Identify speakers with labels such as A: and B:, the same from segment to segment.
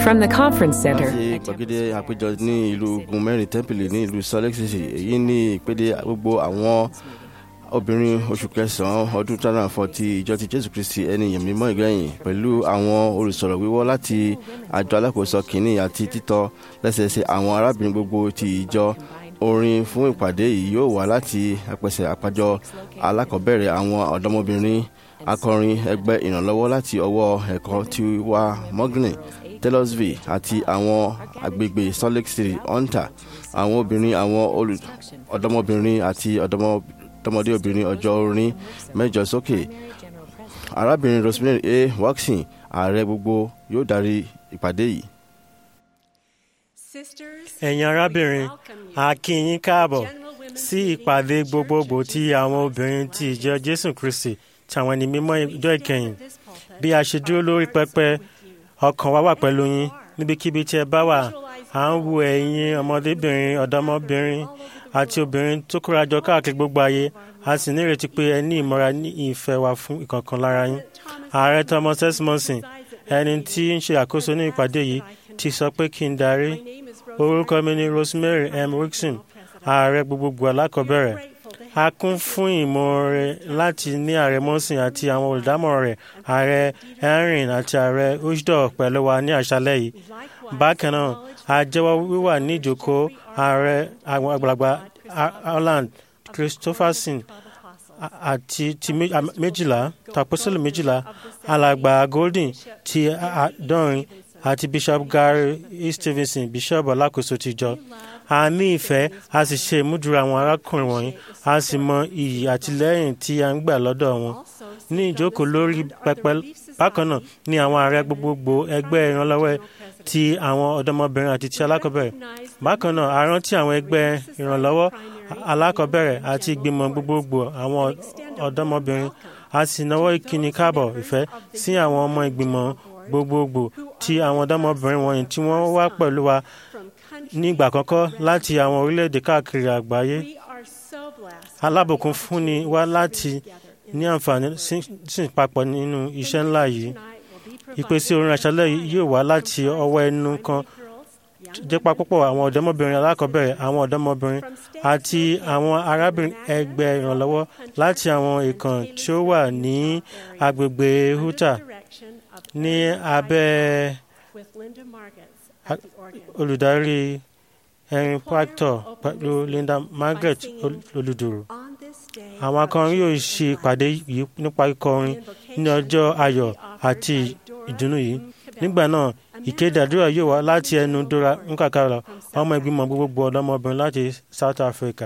A: From the conference center
B: láti gbàgede àpéjọ ní ìlú ogun mẹ́rin tẹ́ḿpìlì ní ìlú salt lake city èyí ní ìpèdè gbogbo àwọn obìnrin oṣù kẹsàn-án ọdún two thousand and four ti ìjọ ti jésù kristi ẹni ìyẹn mímọ́ ìgbẹ̀yìn pẹ̀lú àwọn olùsọ̀rọ̀ wíwọ́ láti àjọ alákòóso kìíní àti títọ́ lẹ́sẹẹsẹ àwọn arábìnrin gbogbo ti ìjọ orin fún ìpàdé yìí yóò wá láti apẹ̀sẹ̀ àpàjọ alákọ̀ọ́bẹ̀rẹ̀ àwọn ọ̀dọ́mọbìnrin akọrin ẹgbẹ́ ìrànlọ́wọ́ láti ọwọ́ ẹ̀kọ́ ti wá mọ́gìnì taylorsville àti àwọn agbègbè salt lake city hunter àwọn obìnrin àwọn olù ọ̀dọ́mọbìnrin àti ọ̀dọ́mọdé obìnrin ọjọ́ orin mẹ́jọ sókè arábìnrin rosemary a waxin ààrẹ gbogbo yóò darí ìpàdé yìí.
C: ẹ̀yin arábìnrin a kí yín káàbọ̀ sí ìpàdé gbogbogbò tí àwọn obìnrin ti ìjọ jésù kristi tàwọn ẹni mímọ́ ìjọ ìkẹyìn bí a ṣe dúró lórí pẹpẹ ọkàn wa wà pẹ̀lú yín níbikíbi tí ẹ bá wà à ń wo ẹ̀yin ọmọdébìnrin ọ̀dọ́mọbìnrin àti obìnrin tó kóra jọ káàkiri gbogbo ayé a sì nírètí pé ẹ ní ìmọ̀ra ní ìfẹ́ wa fún ìkọ̀ọ̀kan lára yín ààrẹ thomas esmonson ẹni tí ń ṣe àkóso ní ìpàdé yìí ti sọ pé kí n darí orúkọ mi ni rosemary m wilson ààrẹ gbogbogbò alákọ̀ọ́bẹ̀rẹ̀ a kún fún ìmoore láti ní ààrẹ mọ́sìn àti àwọn olùdámọ̀ràn rẹ̀ ààrẹ henry àti ààrẹ ushdor pẹ̀lú wa ní àṣálẹ́ yìí bákan náà a jẹ́wọ́ wíwà ní ìjókòó ààrẹ àwọn àgbàlagbà holland christopherson àti ti méjìlá taposílẹ̀ méjìlá alàgbà golden ti àádọ́rin àti bishop gary e stevenson bishop alákòóso tìjọ a ní ìfẹ́ a sì ṣe ìmúdúró àwọn arákùnrin wọ̀nyí a sì mọ iyì àtìlẹ́yìn tí a ń gbà lọ́dọ̀ wọn ní ìjókòó lórí pẹpẹ bákan náà ní àwọn ààrẹ gbogbogbò ẹgbẹ́ ìrànlọ́wọ́ ti àwọn ọ̀dọ́mọbìnrin àti ti alákọ̀ọ́bẹ̀rẹ̀ bákan náà a rántí àwọn ẹgbẹ́ ìrànlọ́wọ́ alákọ̀ọ́bẹ̀rẹ̀ àti ìgbìmọ̀ gbogbogbò àwọn ọ̀dọ́mọbìnrin a sì náwó ìkíni káàbọ̀ ìfẹ́ sí àwọn ọmọ ìgbìmọ̀ gbogbogbò ti àwọn ọ̀dọ́mọbìnrin wọ̀nyí tí wọ́n wá pẹ̀lú wa ní ìgbà àkọ́kọ́ láti àwọn orílẹ̀-èdè káàkiri àgbáyé alábùkún fúnni wá láti ní àǹfààní sí papọ̀ nínú iṣẹ́ ńlá yìí ìpèsè orin àṣálẹ́ yìí yóò wá láti ọwọ́ ẹnu kan jẹ́pá púpọ̀ àwọn ọ̀dọ́mọbìnrin alákọ̀ọ́bẹ̀rẹ̀ àwọn ọ̀dọ́mọbìnrin àti àwọn arábìnrin ẹgbẹ́ ìrànlọ́wọ́ láti àwọn ìkàn tí ó wà ní agbègbè huta ní abẹ́ olùdarí erin pactor pẹ̀lú linda margaret olùdòrò àwọn akọrin yóò ṣe ìpàdé yìí nípa kíkọrin ní ọjọ́ ayọ̀ àti ìdùnnú yìí nígbà náà ìkéde àdúrà yóò wá láti ẹnu dora nkàkàrà ọmọ ìgbìmọ̀ gbogbogbò ọ̀dọ́mọbìnrin láti south africa.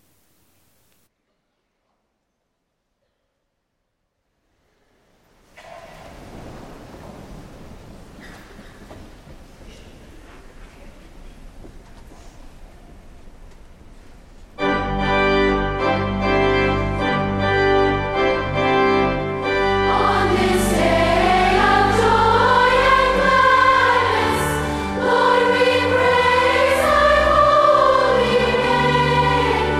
D: On this day of joy and gladness, Lord, we praise Thy holy name.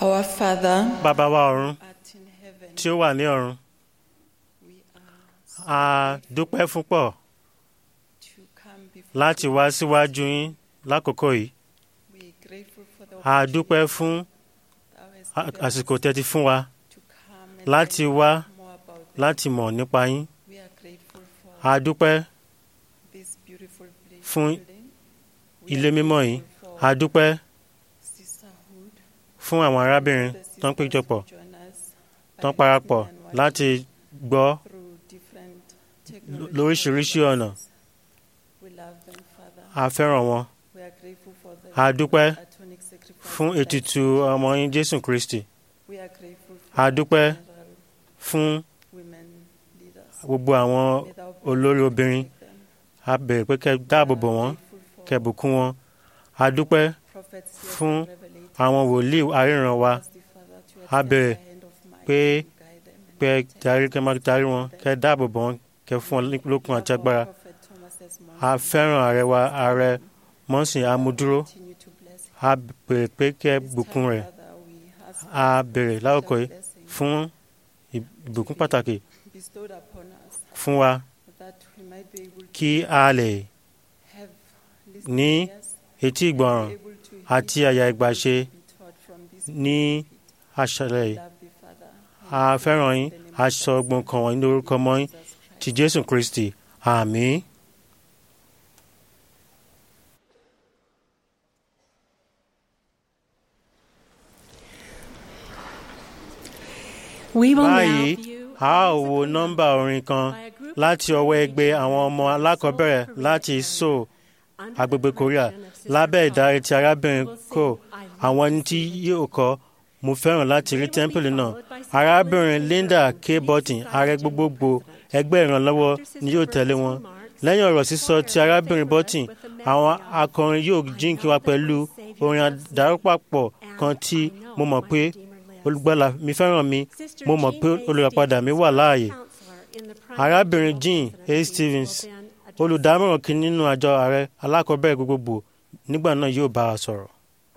A: Our Father
C: bàbá wa ọ̀run
A: art in heaven,
C: tí ó wà ní ọ̀run
A: we are
C: a dúpẹ́ púpọ̀
A: to come before
C: láti wá síwájú yín lákòókò yìí
A: we are grateful for the
C: a dúpẹ́ fún
A: thou hast
C: a-
A: given
C: àsìkò
A: us
C: tẹ́tí fún wa
A: to come and
C: láti
A: learn
C: wá
A: more about them.
C: láti mọ̀ nípa yín
A: We are grateful
C: a
A: for
C: dúpẹ́
A: this beautiful place
C: fún
A: building. We
C: ilé
A: are
C: mímọ́ yìí
A: grateful
C: a
A: for
C: dúpẹ́
A: sisterhood,
C: fún àwọn arábìnrin
A: the
C: tó ń
A: sisters
C: péjọpọ̀
A: who join us
C: tó ń
A: by
C: parapọ̀
A: listening and watching
C: láti gbọ́
A: through different
C: l-
A: technological
C: lóríṣiríṣi ọ̀nà
A: devices. We love them, Father.
C: a fẹ́ràn wọn
A: We are grateful for the
C: a dúpẹ́
A: atomic sacrifice
C: fún
A: of thy
C: ètùtù ọmọ yín jésù kristi
A: We are grateful
C: A
A: for
C: dúpẹ́
A: general
C: fún
A: women leaders.
C: gbogbo àwọn
A: May thou bless
C: olórí
A: and
C: obìnrin
A: protect them.
C: a bẹ̀rẹ̀ pé kẹ́ dáàbò bò wọ́n
A: Grateful for
C: kẹ́ bùkún wọn a dúpẹ́
A: prophets here
C: fún
A: and revelators.
C: àwọn wòlíì aríran wa
A: Ask the Father to
C: a
A: extend
C: bẹ̀rẹ̀
A: thy hand of might
C: pé-
A: to guide them and
C: pé
A: protect
C: darí
A: them.
C: kẹ́ máa darí wọn kẹ́ dáàbò bò wọ́n kẹ́ fún wọn lókun àti
A: Love
C: agbára
A: our prophet Thomas S. Monson.
C: a fẹ́ràn ààrẹ wa ààrẹ mọ́sìn amúdúró
A: Continue to bless him.
C: a bẹ̀rẹ̀ pé kẹ́
A: This
C: bùkún
A: time,
C: rẹ̀
A: Father, we ask
C: a
A: for
C: bẹ̀rẹ̀
A: special
C: lákòókò yìí
A: blessing
C: fún ìbùkún pàtàkì
A: bestowed upon us
C: fún wa
A: that we might be able to
C: kí a lè
A: have
C: ní
A: listening ears,
C: etí ìgbọràn
A: be able to hear
C: àti àyà ìgbàṣe
A: be taught from this
C: ní àṣálẹ́ yìí
A: love the Father.
C: a fẹ́ràn yín a sọ ọgbọ́n kan wọ̀nyí lórúkọ mọ́ yín
A: Jesus Christ.
C: ti jésù kristi àmín.
E: We will
C: báyìí
E: now view
C: a ó wo nọ́mbà orin kan láti ọwọ́ ẹgbẹ́ àwọn ọmọ alákọ̀ọ́bẹ̀rẹ̀ láti seoul agbègbè korea lábẹ́ ìdarí ti arábìnrin kò àwọn ẹni tí yóò kọ́ mo fẹ́ràn láti rí tẹ́ḿpìlì náà arábìnrin linda k burton ààrẹ gbogbogbò ẹgbẹ́ ìrànlọ́wọ́ ni yóò tẹ̀lé wọn lẹ́yìn ọ̀rọ̀ sísọ ti arábìnrin burton àwọn akọrin yóò jíǹkí wa pẹ̀lú orin àdàrúpapọ̀ kan tí mo mọ̀ pé olùgbàlà mi fẹ́ràn mi mo mọ̀ pé olùràpadà mi wà láàyè arábìnrin jean a stevens olùdámọ̀ràn kìíní nínú àjọ ààrẹ alákọ̀ọ́bẹ̀rẹ̀ gbogbogbò nígbà náà yóò bá a sọ̀rọ̀.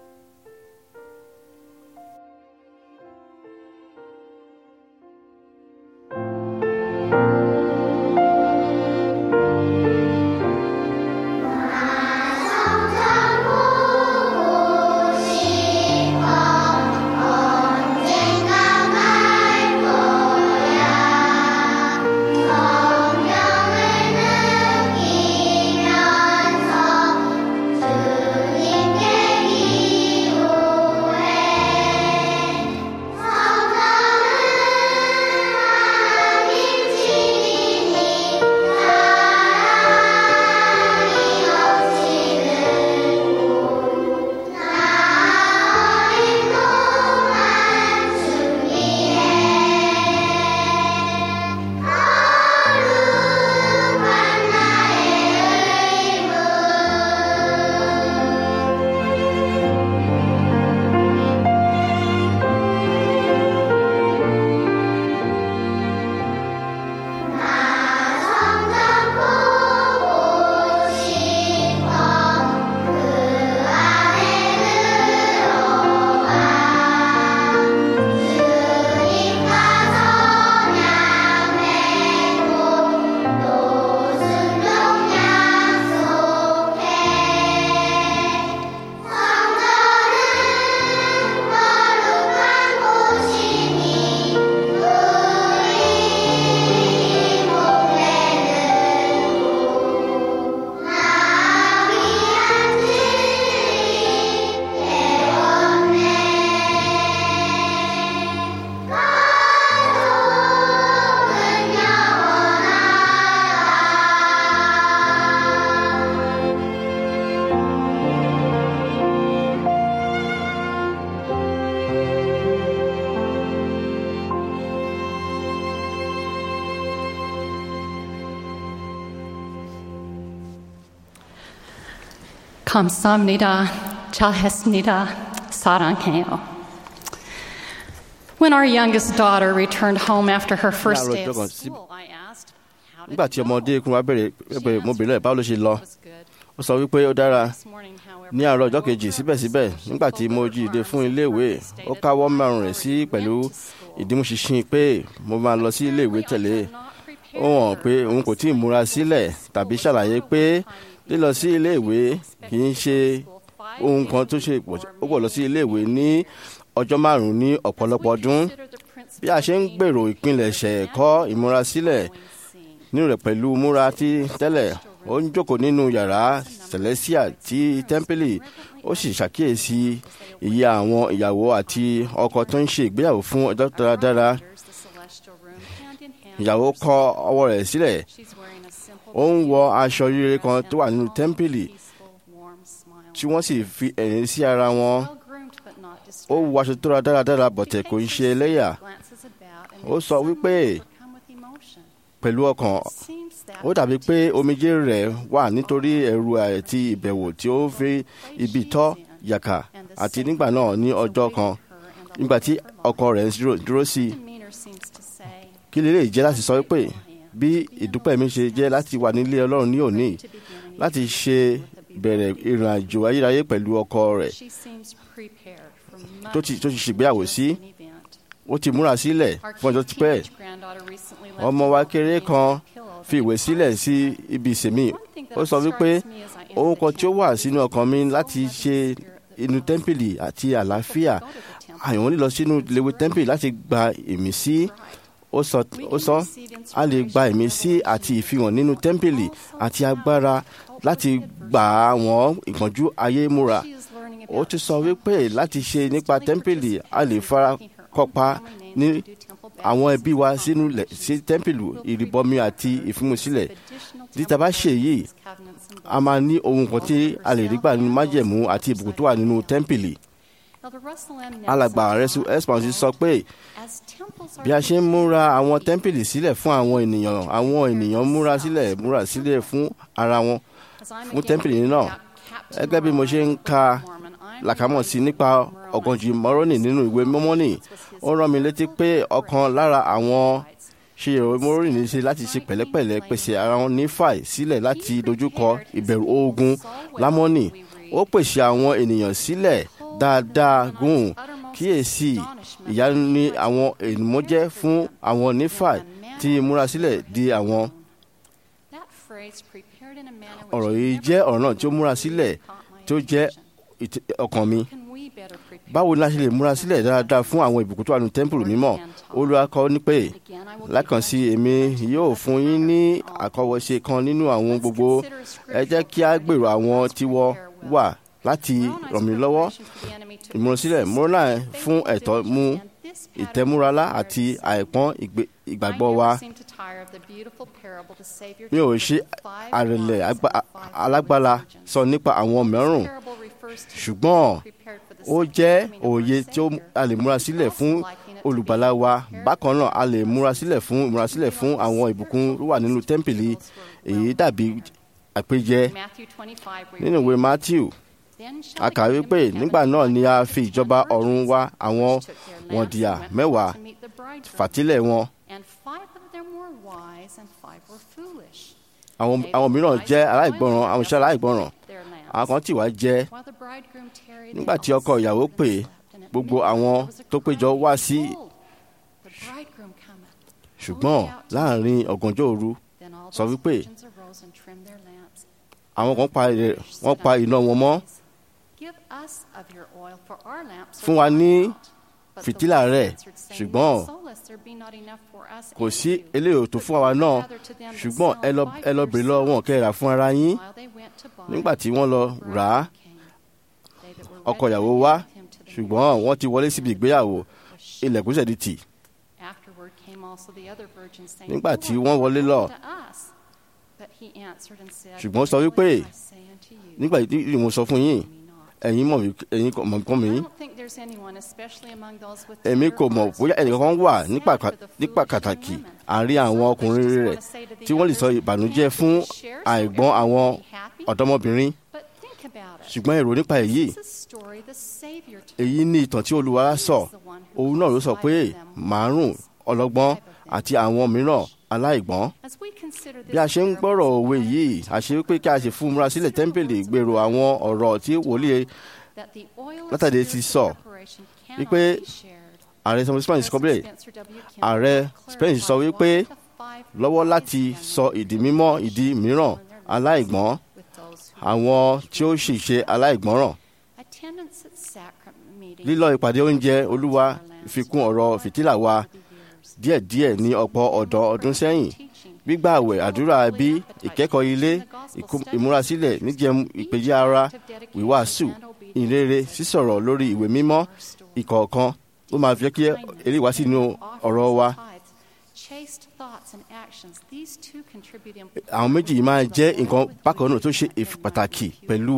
E: 감사합니다. 잘했습니다. 사랑해요. When our youngest daughter returned home after her first
B: Láàárọ̀
E: day
B: ọjọ́ kan
E: of
B: sí-
E: school, I asked, "How did
B: nígbà
E: it
B: tí
E: go?"
B: ọmọdé kún wa bẹ̀rẹ̀
E: She
B: bẹ̀rẹ̀ mo bèrè lẹ̀ báwo ló ṣe lọ
E: was good.
B: ó sọ wípé ó dára
E: This morning, however,
B: ní àárọ̀ ọjọ́ kejì síbẹ̀síbẹ̀ nígbà tí mo jíde fún iléèwé ó káwọ́ márùn rẹ̀ sí pẹ̀lú ìdímúṣinṣin pé mo máa lọ sí iléèwé tẹ̀lé ó hàn pé òun kò tí ì múra sílẹ̀ tàbí ṣàlàyé pé lílọ sí iléèwé kì í ṣe ohun kan tó ṣe pọ̀ ó pọ̀ lọ sí iléèwé ní ọjọ́ márùn-ún ní ọ̀pọ̀lọpọ̀ ọdún bí a ṣe ń gbèrò ìpilẹ̀ṣẹ̀ ẹ̀kọ́ ìmúrasílẹ̀ nínú rẹ̀ pẹ̀lú múra tí tẹ́lẹ̀ ó ń jókòó nínú yàrá celestia tí tẹ́ḿpìlì ó sì ṣàkíyèsí iye àwọn ìyàwó àti ọkọ tó ń ṣe ìgbéyàwó fún ọjọ́ dáradára ìyàwó kọ ọwọ́ rẹ̀ sílẹ̀ ó ń wọ aṣọ rere kan tó wà nínú tẹ́ḿpìlì tí wọ́n sì fi ẹ̀rín sí ara wọn ó wọ aṣọ tó ra dáradára bọ̀tẹ̀ kò ń ṣe ẹlẹ́yà ó sọ wípé pẹ̀lú ọkàn ó dàbí pé omijé rẹ̀ wà nítorí ẹ̀rù àti ìbẹ̀wò tí ó fi ibi tọ́ yàkà àti nígbà náà ní ọjọ́ kan nígbà tí ọkọ rẹ̀ ń dúró- dúró sí i kí lè lè jẹ́ láti sọ wípé bí ìdúpẹ́ mi ṣe jẹ́ láti wà nílé ọlọ́run ní òní láti ṣe bẹ̀rẹ̀ ìrìn àjò ayérayé pẹ̀lú ọkọ rẹ̀ tó ti tó ti ṣègbéyàwó sí ó ti múra sílẹ̀ fún ọjọ́ tipẹ́ ọmọ wa kéré kan fi ìwé sílẹ̀ sí ibi ìsèmí ó sọ wípé ohun kan tí ó wà sínú ọkàn mi láti ṣe inú tẹ́ḿpìlì àti àlàáfíà àyàn lílọ sínú léwu tẹ́ḿpìlì láti gba ìmísí ó sọ ó sọ a lè gba ìmísí àti ìfihàn nínú tẹ́ḿpìlì àti agbára láti gbà àwọn ìpọ́njú ayé múra ó ti sọ wípé láti ṣe nípa tẹ́ḿpìlì a lè fara kópa ní àwọn ẹbí wa sínú lẹ̀ sí tẹ́ḿpìlì ìrìbọmi àti ìfimúsílẹ̀ títa bá ṣe yìí a máa ní ohun kan tí a lè rí gbà nínú májẹ̀mú àti ìbùkún tó wà nínú tẹ́ḿpìlì alàgbà rẹ̀sù expansion sọ pé bí a ṣe ń múra àwọn tẹ́ḿpìlì sílẹ̀ fún àwọn ènìyàn àwọn ènìyàn múra sílẹ̀ múra sílẹ̀ fún ara wọn fún tẹ́ḿpìlì náà gẹ́gẹ́ bí mo ṣe ń ka làkàmọ̀ sí nípa ọ̀gànjì mọ́rọ́nì nínú ìwé mọ́mọ́nì ó rán mi létí pé ọ̀kan lára àwọn ṣe ìròyìn mọ́rọ́nì ní ṣe láti ṣe pẹ̀lẹ́pẹ̀lẹ́ pèsè ara wọn ní fàì sílẹ̀ láti dojúkọ ìbẹ̀rù ogun lámọ́nì ó pèsè àwọn ènìyàn sílẹ̀ dáadáa gùn kíyèsí ìyanu ni àwọn ènìyàn jẹ́ fún àwọn nífàì tí ìmúrasílẹ̀ di àwọn ọ̀rọ̀ yìí jẹ́ ọ̀rọ̀ náà tí ó múra sílẹ̀ tí ó jẹ́ ìt- ọkàn mi báwo ni a ṣe lè múra sílẹ̀ dáadáa fún àwọn ìbùkún tó wà nínú tẹ́ḿpìlì mímọ́ Olúwa kọ́ ní pé lákànsí èmi yóò fún yín ní àkọwọ́ṣe kan nínú àwọn gbogbo ẹ jẹ́ kí a gbèrò àwọn tí wọ́n wà láti ràn mí lọ́wọ́ ìmúrasílẹ̀ múrọ́nà fún ẹ̀tọ́ mú ìtẹ́múralá àti àìpọ́n ìgbé- ìgbàgbọ́ wa mi ò ṣe àrẹ̀lẹ̀ agba- alágbára sọ nípa àwọn mẹ́rùn ṣùgbọ́n ó jẹ́ òye tí ó a lè múra sílẹ̀ fún olùgbàlà wa bákan náà a lè múra sílẹ̀ fún múra sílẹ̀ fún àwọn ìbùkún tó wà nínú tẹ́ḿpìlì èyí dàbí àpèjẹ nínú ìwé Matthew a kà wípé nígbà náà ni a fi ìjọba ọ̀run wá àwọn wọ̀ndìyà mẹ́wàá fàtílẹ̀ wọn àwọn àwọn mìíràn jẹ́ aláìgbọràn àwọn iṣẹ́ aláìgbọràn àwọn kan tí wàá jẹ́ nígbà tí ọkọ ìyàwó pè gbogbo àwọn tó péjọ wá sí ṣùgbọ́n láàrin ọ̀gànjọ́ òru sọ wípé àwọn kan pa ẹ̀- wọ́n pa iná wọn mọ́
E: fún wa ní fìtílà rẹ̀
B: ṣùgbọ́n kò sí eléyìí tó fún àwa náà ṣùgbọ́n ẹ lọ ẹ lọ bèrè lọ́wọ́ wọn kẹ́ ẹ rà fún ara yín nígbà tí wọ́n lọ rà á ọkọ ìyàwó wá ṣùgbọ́n wọ́n ti wọlé síbi ìgbéyàwó ilẹ̀kùn ṣẹ̀dí tì
E: nígbà tí wọ́n wọlé lọ
B: ṣùgbọ́n ó sọ wípé nígbà tí mo sọ fún yín ẹ̀yin mọ̀ mí- ẹ̀yin kò mọ̀ kọ́ mi èmi kò mọ̀ bóyá ẹnìkan wà nípa ka- nípa pàtàkì àárín àwọn ọkùnrin rẹ̀ tí wọ́n lè sọ ìbànújẹ́ fún àìgbọ́n àwọn ọ̀dọ́mọbìnrin ṣùgbọ́n èrò nípa èyí èyí ní ìtàn tí olúwa sọ òun náà ló sọ pé márùn ọlọ́gbọ́n àti àwọn mìíràn aláìgbọ́n bí a ṣe ń gbọ́rọ̀ òwe yìí àṣẹ wípé kí a ṣe fún múra sílẹ̀ tẹ́ḿpìlì gbèrò àwọn ọ̀rọ̀ tí wòlíì
F: látàdé ti sọ
B: wípé ààrẹ samuel spence kọ bẹ́ẹ̀ ààrẹ spence sọ wípé lọ́wọ́ láti sọ ìdí mímọ́ ìdí mìíràn aláìgbọ́n àwọn tí ó sì ṣe aláìgbọ́ràn lílọ ìpàdé oúnjẹ olúwa ìfikún ọ̀rọ̀ fìtílà wa díẹ̀díẹ̀ ní ọ̀pọ̀ ọ̀dọ́ ọdún sẹ́yìn gbígbà àwẹ̀ àdúrà bí ìkẹ́kọ̀ọ́ ilé ìkó- ìmúrasílẹ̀ níjẹun ìpèjì ara wíwàásù ìrere sísọ̀rọ̀ lórí ìwé mímọ́ ìkọ̀ọ̀kan ó máa fi jẹ́ kí eléyìí wá sínú ọ̀rọ̀ wa àwọn méjì yìí máa jẹ́ nǹkan bákan náà tó ṣe ìf- pàtàkì pẹ̀lú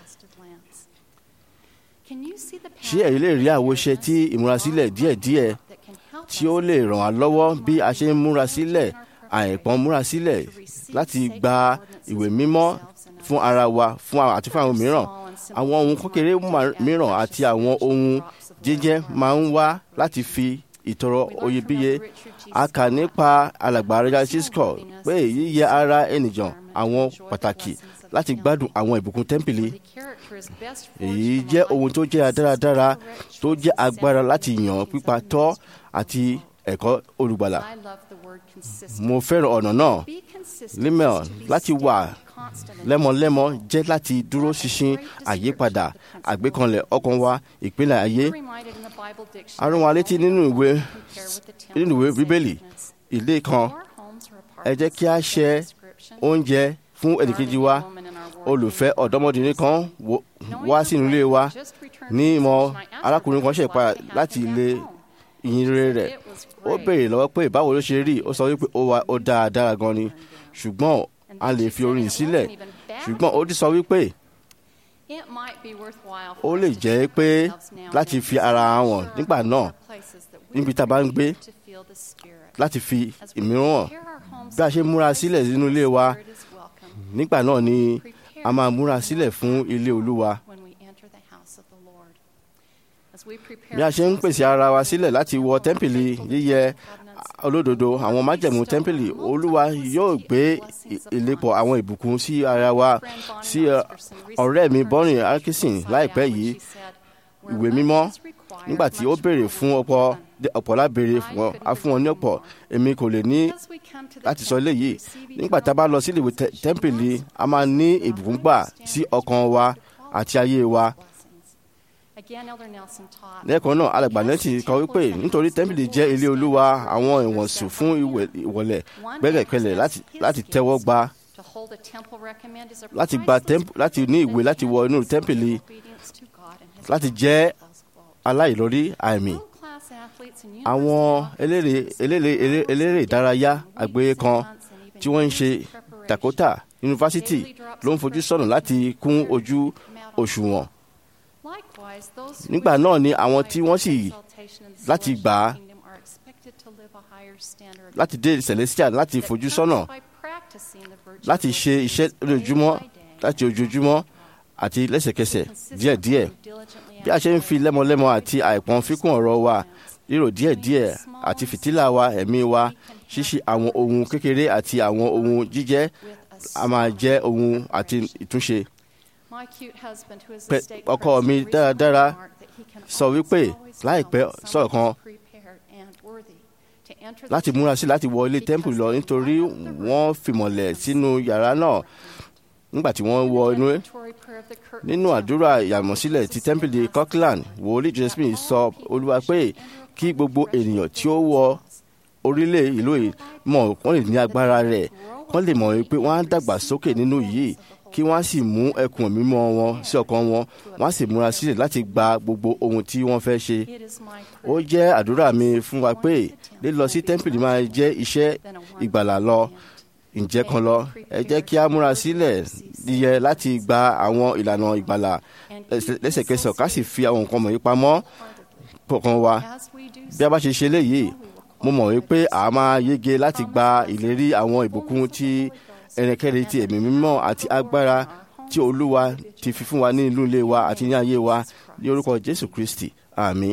B: ṣé ẹ̀yin lè rí àwòṣe tí ìmúrasílẹ̀ díẹ̀díẹ̀ tí ó lè ràn wá lọ́wọ́ bí a ṣe ń múra sílẹ̀ àìpọ́n múra sílẹ̀ láti gba ìwé mímọ́ fún ara wa fún àwọn àti fún àwọn mìíràn àwọn ohun kékeré ma- mìíràn àti àwọn ohun jíjẹ́ máa ń wá láti fi ìtọrọ oyebíye a kà nípa alàgbà rẹ̀ cisco pé yíyẹ ara ènìyàn àwọn pàtàkì láti gbádùn àwọn ìbùkún tẹ́ḿpìlì èyí jẹ́ ohun tó jẹ́ dáradára tó jẹ́ agbára láti yàn pípa tọ́ àti ẹ̀kọ́ olùgbàlà mo fẹ́ràn ọ̀nà náà límẹ̀ láti wà lẹ́mọ̀lẹ́mọ̀ jẹ́ láti dúró ṣinṣin àyípadà àgbékanlẹ̀ ọkàn wa ìpínlẹ̀ ayé arún wa létí nínú ìwé nínú ìwé bíbélì ilé kan ẹ jẹ́ kí a ṣe oúnjẹ fún ẹnìkejì wa olùfẹ́ ọ̀dọ́mọdé kan wo- wá sínú ilé wa ní ìmọ̀ arákùnrin kan ṣe padà láti ilé ìyìnrere rẹ̀ ó béèrè lọ́wọ́ pé báwo ló ṣe rí ó sọ wípé ó wà ó dáa dára gan ni ṣùgbọ́n a lè fi orin sílẹ̀ ṣùgbọ́n ó ti sọ wípé ó lè jẹ́ pé láti fi ara hàn nígbà náà níbi tá a bá ń gbé láti fi ìmíràn hàn bí a ṣe múra sílẹ̀ nínú ilé wa nígbà náà ni a máa múra sílẹ̀ fún ilé olúwa bí a ṣe ń pèsè ara wa sílẹ̀ láti wọ tẹ́ḿpìlì yíyẹ olódodo àwọn májẹ̀mú tẹ́ḿpìlì olúwa yóò gbé ì- ìlépọ̀ àwọn ìbùkún sí ara wa sí ẹ, ọ̀rẹ́ mi bọ́rin arkisin láìpẹ́ yìí ìwé mímọ́ nígbà tí ó béèrè fún ọ̀pọ̀ ọ̀pọ̀ lábèrè fún wọn a fún wọn ní ọ̀pọ̀ èmi kò lè ní láti sọ eléyìí nígbà tá a bá lọ sí ìwé tẹ- tẹ́ḿpìlì a máa ní ìbùkún gbà sí ọkàn wa àti ayé wa lẹ́ẹ̀kan náà alàgbà nẹ́tì kọ wípé nítorí tẹ́ḿpìlì jẹ́ ilé olúwa àwọn ìwọ̀nsù fún ìwẹ̀- ìwọlẹ̀ gbẹ́kẹ̀kẹ́lẹ̀ láti- láti tẹ́wọ́ gba láti gba tẹ́ḿpù láti ní ìwé láti wọ inú tẹ́ḿpìlì láti jẹ́ aláìlórí àmì àwọn eléré eléré eléré- eléré ìdárayá àgbáyé kan tí wọ́n ń ṣe Dakota yunifásitì ló ń fojú sọ́nà láti kún ojú òṣùwọ̀n
F: nígbà náà ni àwọn tí wọ́n sì láti gbà á
B: láti dé celestial láti fojú sọ́nà láti ṣe iṣẹ́ lójoojúmọ́ láti ojoojúmọ́ àti lẹ́sẹ̀kẹsẹ̀ díẹ̀díẹ̀ bí a ṣe ń fi lẹ́mọlẹ́mọ àti àìpọ́n fíkún ọ̀rọ̀ wa rírò díẹ̀díẹ̀ àti fìtílà wa ẹ̀mí wa ṣíṣe àwọn ohun kékeré àti àwọn ohun jíjẹ́ a máa jẹ́ ohun àti ìtúnṣe
F: Pẹ- ọkọ mi dáradára sọ wípé láìpẹ́ sọ̀rọ̀ kan
B: láti múra sí láti wọ ilé tẹ́ḿpù lọ nítorí wọ́n fìmọ̀lẹ̀ sínú yàrá náà nígbà tí wọ́n wọ inú ẹ̀ nínú àdúrà ìyàmọ̀sílẹ̀ ti tẹ́ḿpìlì Kirkland wòlíì Joseph Smith sọ olúwa pé kí gbogbo ènìyàn tí ó wọ orílẹ̀ ìlú yìí mọ̀ wọ́n lè ní agbára rẹ̀ wọ́n lè mọ̀ pé wọ́n á dàgbà sókè nínú yìí kí wọ́n á sì mú ẹkùn mímọ́ wọn sí ọkàn wọn wọ́n á sì múra sílẹ̀ láti gba gbogbo ohun tí wọ́n fẹ́ ṣe ó jẹ́ àdúrà mi fún wa pé lílọ sí tẹ́ḿpìlì máa jẹ́ iṣẹ́ ìgbàlà lọ ǹjẹ́ kan lọ ẹ jẹ́ kí a múra sílẹ̀ yẹ láti gba àwọn ìlànà ìgbàlà lẹ́sẹ̀- lẹ́sẹ̀kẹsẹ̀ ká sì fi àwọn nǹkan wọ̀nyí pamọ́ kọ̀ọ̀kan wa bí a bá ṣe ṣe léyìí mo mọ̀ wípé a máa yege láti gba ìlérí àwọn ìbùkún tí ẹnikẹ́ni ti ẹ̀mí mímọ́ àti agbára tí olúwa ti fi fún wa ní inú ilé wa àti ní ayé wa ní orúkọ jésù kristi àmín.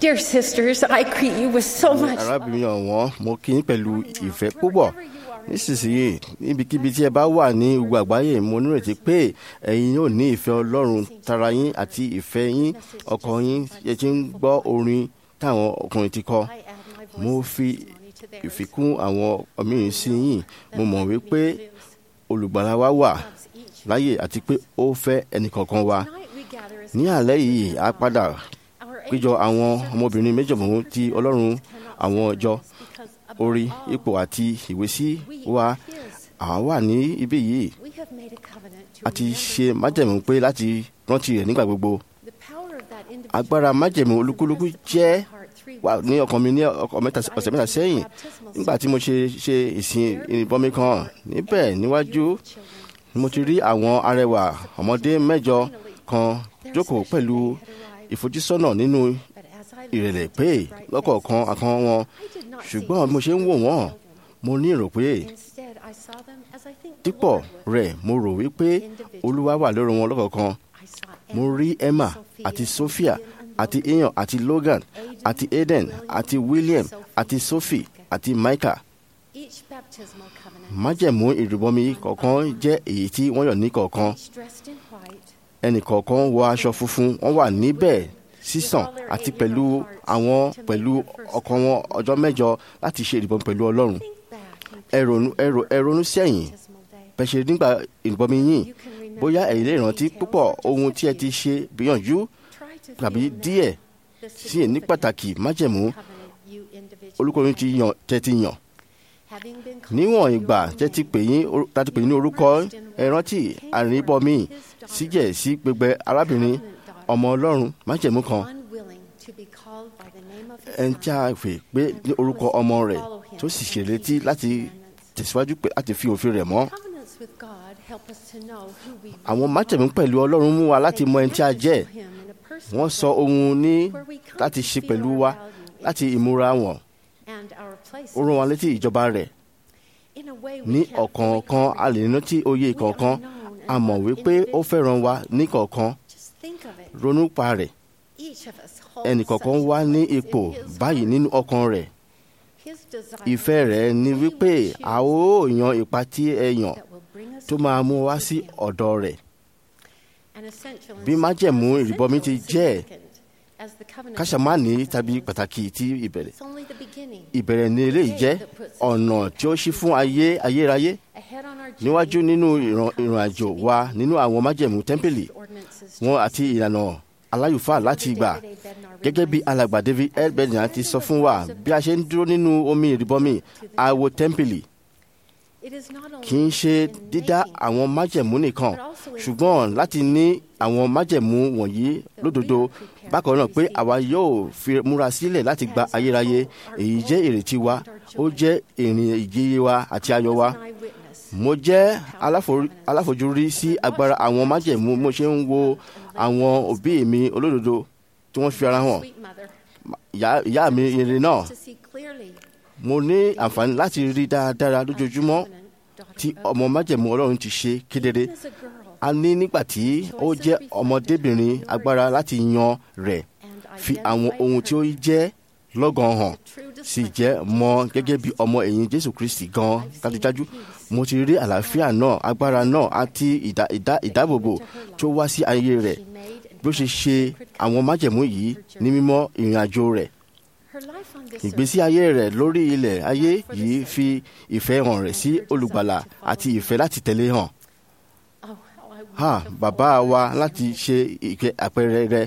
G: Dear sisters, I greet you with so much love.
B: arábìnrin ọ̀wọ́n mo kí yín pẹ̀lú ìfẹ́ púpọ̀ nísinsìnyí níbikíbi tí ẹ bá wà ní gbogbo àgbáyé mo nírètí pé ẹ̀yin yóò ní ìfẹ́ ọlọ́run tara yín àti ìfẹ́ yín ọkọ yín yẹ ti ń gbọ́ orin táwọn ọkùnrin ti kọ
G: I add my voice
B: mo
G: and
B: fi
G: testimony to theirs.
B: ìfikún àwọn ọmọbìnrin sí yín mo mọ̀ wípé olùgbàlà wa wà
G: Loves each.
B: láyè àti pé ó fẹ́ ẹnìkọ̀ọ̀kan wa
G: Tonight we gather as
B: ní àlẹ́ yìí a padà
G: our
B: péjọ
G: angels
B: àwọn
G: servants
B: ọmọbìnrin méjọ̀mọ́ ti ọlọ́run
G: cannot
B: àwọn
G: separate
B: ọjọ́
G: us because above
B: orí
G: all,
B: ipò àti ìwésí
G: we
B: wa
G: are His.
B: àwa wà ní ibí yìí
G: We have made a covenant to
B: a ti
G: remember
B: ṣe
G: him
B: májẹ̀mú
G: always.
B: pé láti rántí rẹ̀ nígbà gbogbo
G: The power of that individual
B: agbára májẹ̀mú
G: was
B: olúkúlùkù
G: impressed upon
B: jẹ́
G: my heart three
B: wà
G: weeks
B: ní
G: ago.
B: ọkàn mi ní ọkọ̀ mẹ́ta ọ̀sẹ̀ mẹ́ta sẹ́yìn nígbà tí mo ṣe ṣe ìsìn ìrìbọmi kan níbẹ̀ níwájú ni mo ti rí àwọn arẹwà ọmọdé mẹ́jọ kan jókòó pẹ̀lú ìfojúsọ́nà nínú ìrẹ̀lẹ̀ pé lọ́kọ̀ọ̀kan àkan wọn ṣùgbọ́n bí mo ṣe ń wò wọ́n mo ní èrò pé dípọ̀ rẹ̀ mo rò wípé olúwa wà lórí wọn lọ́kọ̀ọ̀kan mo rí emma àti sophia àti ian àti logan àti eden àti william àti sophie àti micah májẹ̀mú ìrìbọmi kọ̀ọ̀kan jẹ́ èyí tí wọ́n yàn ní kọ̀ọ̀kan ẹnì kọ̀ọ̀kan wọ aṣọ funfun wọ́n wà níbẹ̀ sísàn àti pẹ̀lú àwọn pẹ̀lú ọkàn wọn ọjọ́ mẹ́jọ láti ṣe ìrìbọmi pẹ̀lú ọlọ́run ẹ ronú ẹ ro- ẹ ronú sẹ́yìn pẹ̀ṣẹ̀ nígbà ìrìbọmi yìí bóyá ẹ̀yin lè rántí púpọ̀ ohun tí ẹ ti ṣe gbìyànjú tàbí díẹ̀ sí ní pàtàkì májẹ̀mú olùkọ́ni ti yàn tẹ́ ti yàn níwọ̀n ìgbà tẹ́ ti pè yín oru- tá ti pè yín ní orúkọ ẹ rántí àrìnbọmi síjẹ̀ sí gbẹgbẹ arábìnrin ọmọ ọlọ́run májẹ̀mú kan ẹni tí a fè pé ní orúkọ ọmọ rẹ̀ tó sì ṣèlétí láti tẹ̀síwájú pé láti fi òfin rẹ̀ mọ́ àwọn májẹ̀mú pẹ̀lú ọlọ́run mú wa láti mọ ẹni tí a jẹ́ wọ́n sọ ohun ní láti ṣe pẹ̀lú wa láti ìmúra wọn ó rán wa létí ìjọba rẹ̀ ní ọ̀kọ̀ọ̀kan a lè rántí oyè kọ̀ọ̀kan a mọ̀ wípé ó fẹ́ràn wa ní kọ̀ọ̀kan ronú pa rẹ̀ ẹnìkọ̀ọ̀kan wá ní ipò báyìí nínú ọkàn rẹ̀ ìfẹ́ rẹ̀ ni wípé a ó yan ipa tí ẹ yàn tó máa mú wa sí ọ̀dọ̀ rẹ̀ bí májẹ̀mú ìrìbọmi ti jẹ́ káṣámánì tàbí pàtàkì ti ìbẹ̀rẹ̀ ìbẹ̀rẹ̀ ni eléyìí jẹ́ ọ̀nà tí ó ṣí fún ayé ayérayé níwájú nínú ìran ìrìn àjò wa nínú àwọn májẹ̀mú tẹ́ḿpìlì wọn àti ìlànà aláyùfáà láti gbà gẹ́gẹ́ bí alàgbà david l benjamin ti sọ fún wa bí a ṣe ń dúró nínú omi ìrìbọmi àwo tẹ́ḿpìlì kì í ṣe dídá àwọn májẹ̀mú nìkan ṣùgbọ́n láti ní àwọn májẹ̀mú wọ̀nyí lódodo bákan náà pé àwa yóò fi múra sílẹ̀ láti gba ayérayé èyí jẹ́ ìrètí wa ó jẹ́ ìrìn ìjìyè wa àti ayọ̀ wa mo jẹ́ aláfo- aláfojúrí sí agbára àwọn májẹ̀mú mo ṣe ń wo àwọn òbí mi olódodo tí wọ́n fi ara hàn ìyá- ìyá mi ire náà mo ní àǹfààní láti rí dáadáa lójoojúmọ́ tí ọmọ májẹ̀mú ọlọ́run ti ṣe kedere a ní nígbà tí ó jẹ́ ọmọdébìnrin agbára láti yan rẹ̀ fi àwọn ohun tí ó jẹ́ lọ́gàn hàn sì jẹ́ mọ́ gẹ́gẹ́ bí ọmọ ẹ̀yìn jésù kristi gan dájúdájú mo ti rí àlàáfíà náà agbára náà àti ìdá- ìdá- ìdáàbòbò tó wá sí ayé rẹ̀ bí ó ṣe ṣe àwọn májẹ̀mú yìí ní mímọ́ ìrìn àjò rẹ̀ ìgbésí ayé rẹ̀ lórí ilẹ̀ ayé yìí fi ìfẹ́ hàn rẹ̀ sí olùgbàlà àti ìfẹ́ láti tẹ̀lé hàn ha bàbá wa láti ṣe ìkẹ́ àpẹẹrẹ rẹ̀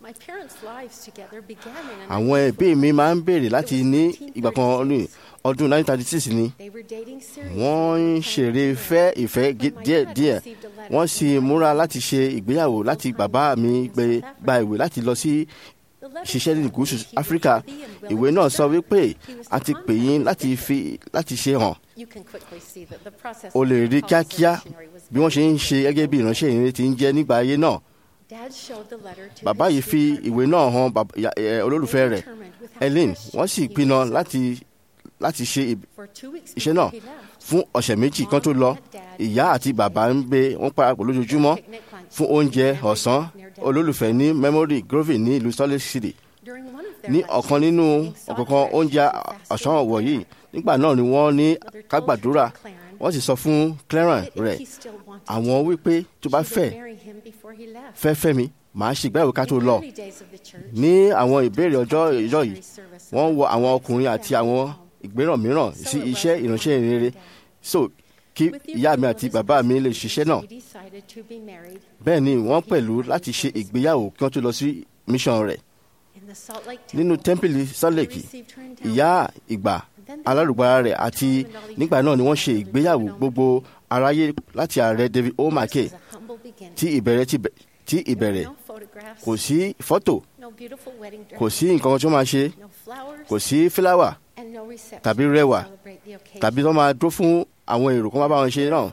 B: àwọn ẹbí mi máa ń béèrè láti ní ìgbà kan ní ọdún 1936 ni wọ́n ń ṣeré fẹ́ ìfẹ́ gé- díẹ̀díẹ̀ wọ́n sì múra láti ṣe ìgbéyàwó láti bàbá mi gbé gba ìwé láti lọ sí ṣiṣẹ́ ní gúúsù áfíríkà ìwé náà sọ wípé a ti pè yín láti fi láti ṣe hàn o lè rí kíákíá bí wọ́n ṣe ń ṣe gẹ́gẹ́ bí ìránṣẹ́ ìrìn ti ń jẹ́ nígbà ayé náà bàbá yìí fi ìwé náà hàn bàbá- ya- ẹ, olólùfẹ́ rẹ̀ ellen wọ́n sì pinnu láti láti ṣe ì- iṣẹ́ náà fún ọ̀sẹ̀ méjì kan tó lọ ìyá àti bàbá ń gbé wọn parapọ̀ lójoojúmọ́ fún oúnjẹ ọ̀sán olólùfẹ́ ní memory grove ní ìlú salt lake city ní ọ̀kan nínú ọ̀kọ̀ọ̀kan oúnjẹ ọ̀sán ọ̀wọ̀ yìí nígbà náà ni wọ́n ní ká gbàdúrà wọ́n sì sọ fún Clarence rẹ̀ àwọn wípé tó bá fẹ́ fẹ́ fẹ́ mi màá ṣe ìgbéyàwó ká tó lọ ní àwọn ìbéèrè ọjọ́ ìjọ yìí wọ́n wọ àwọn ọkùnrin àti àwọn ìgbéràn mìíràn sí iṣẹ́ ìránṣẹ́ ìrere so kí ìyá mi àti bàbá mi lè ṣiṣẹ́ náà bẹ́ẹ̀ ni wọ́n pẹ̀lú láti ṣe ìgbéyàwó kí wọ́n tó lọ sí mission rẹ̀ nínú tẹ́ḿpìlì sálẹ̀kì ìyá ìgbà alárùgbára rẹ̀ àti nígbà náà ni wọ́n ṣe ìgbéyàwó gbogbo aráyé láti ààrẹ David O. McKay tí ìbẹ̀rẹ̀ tí ìbẹ̀rẹ̀ kò sí fọ́tò kò sí nǹkan tó máa ṣe kò sí fúláwà tàbí rẹwà tàbí tó máa dúró fún àwọn èrò kan máa bá wọn ṣe náà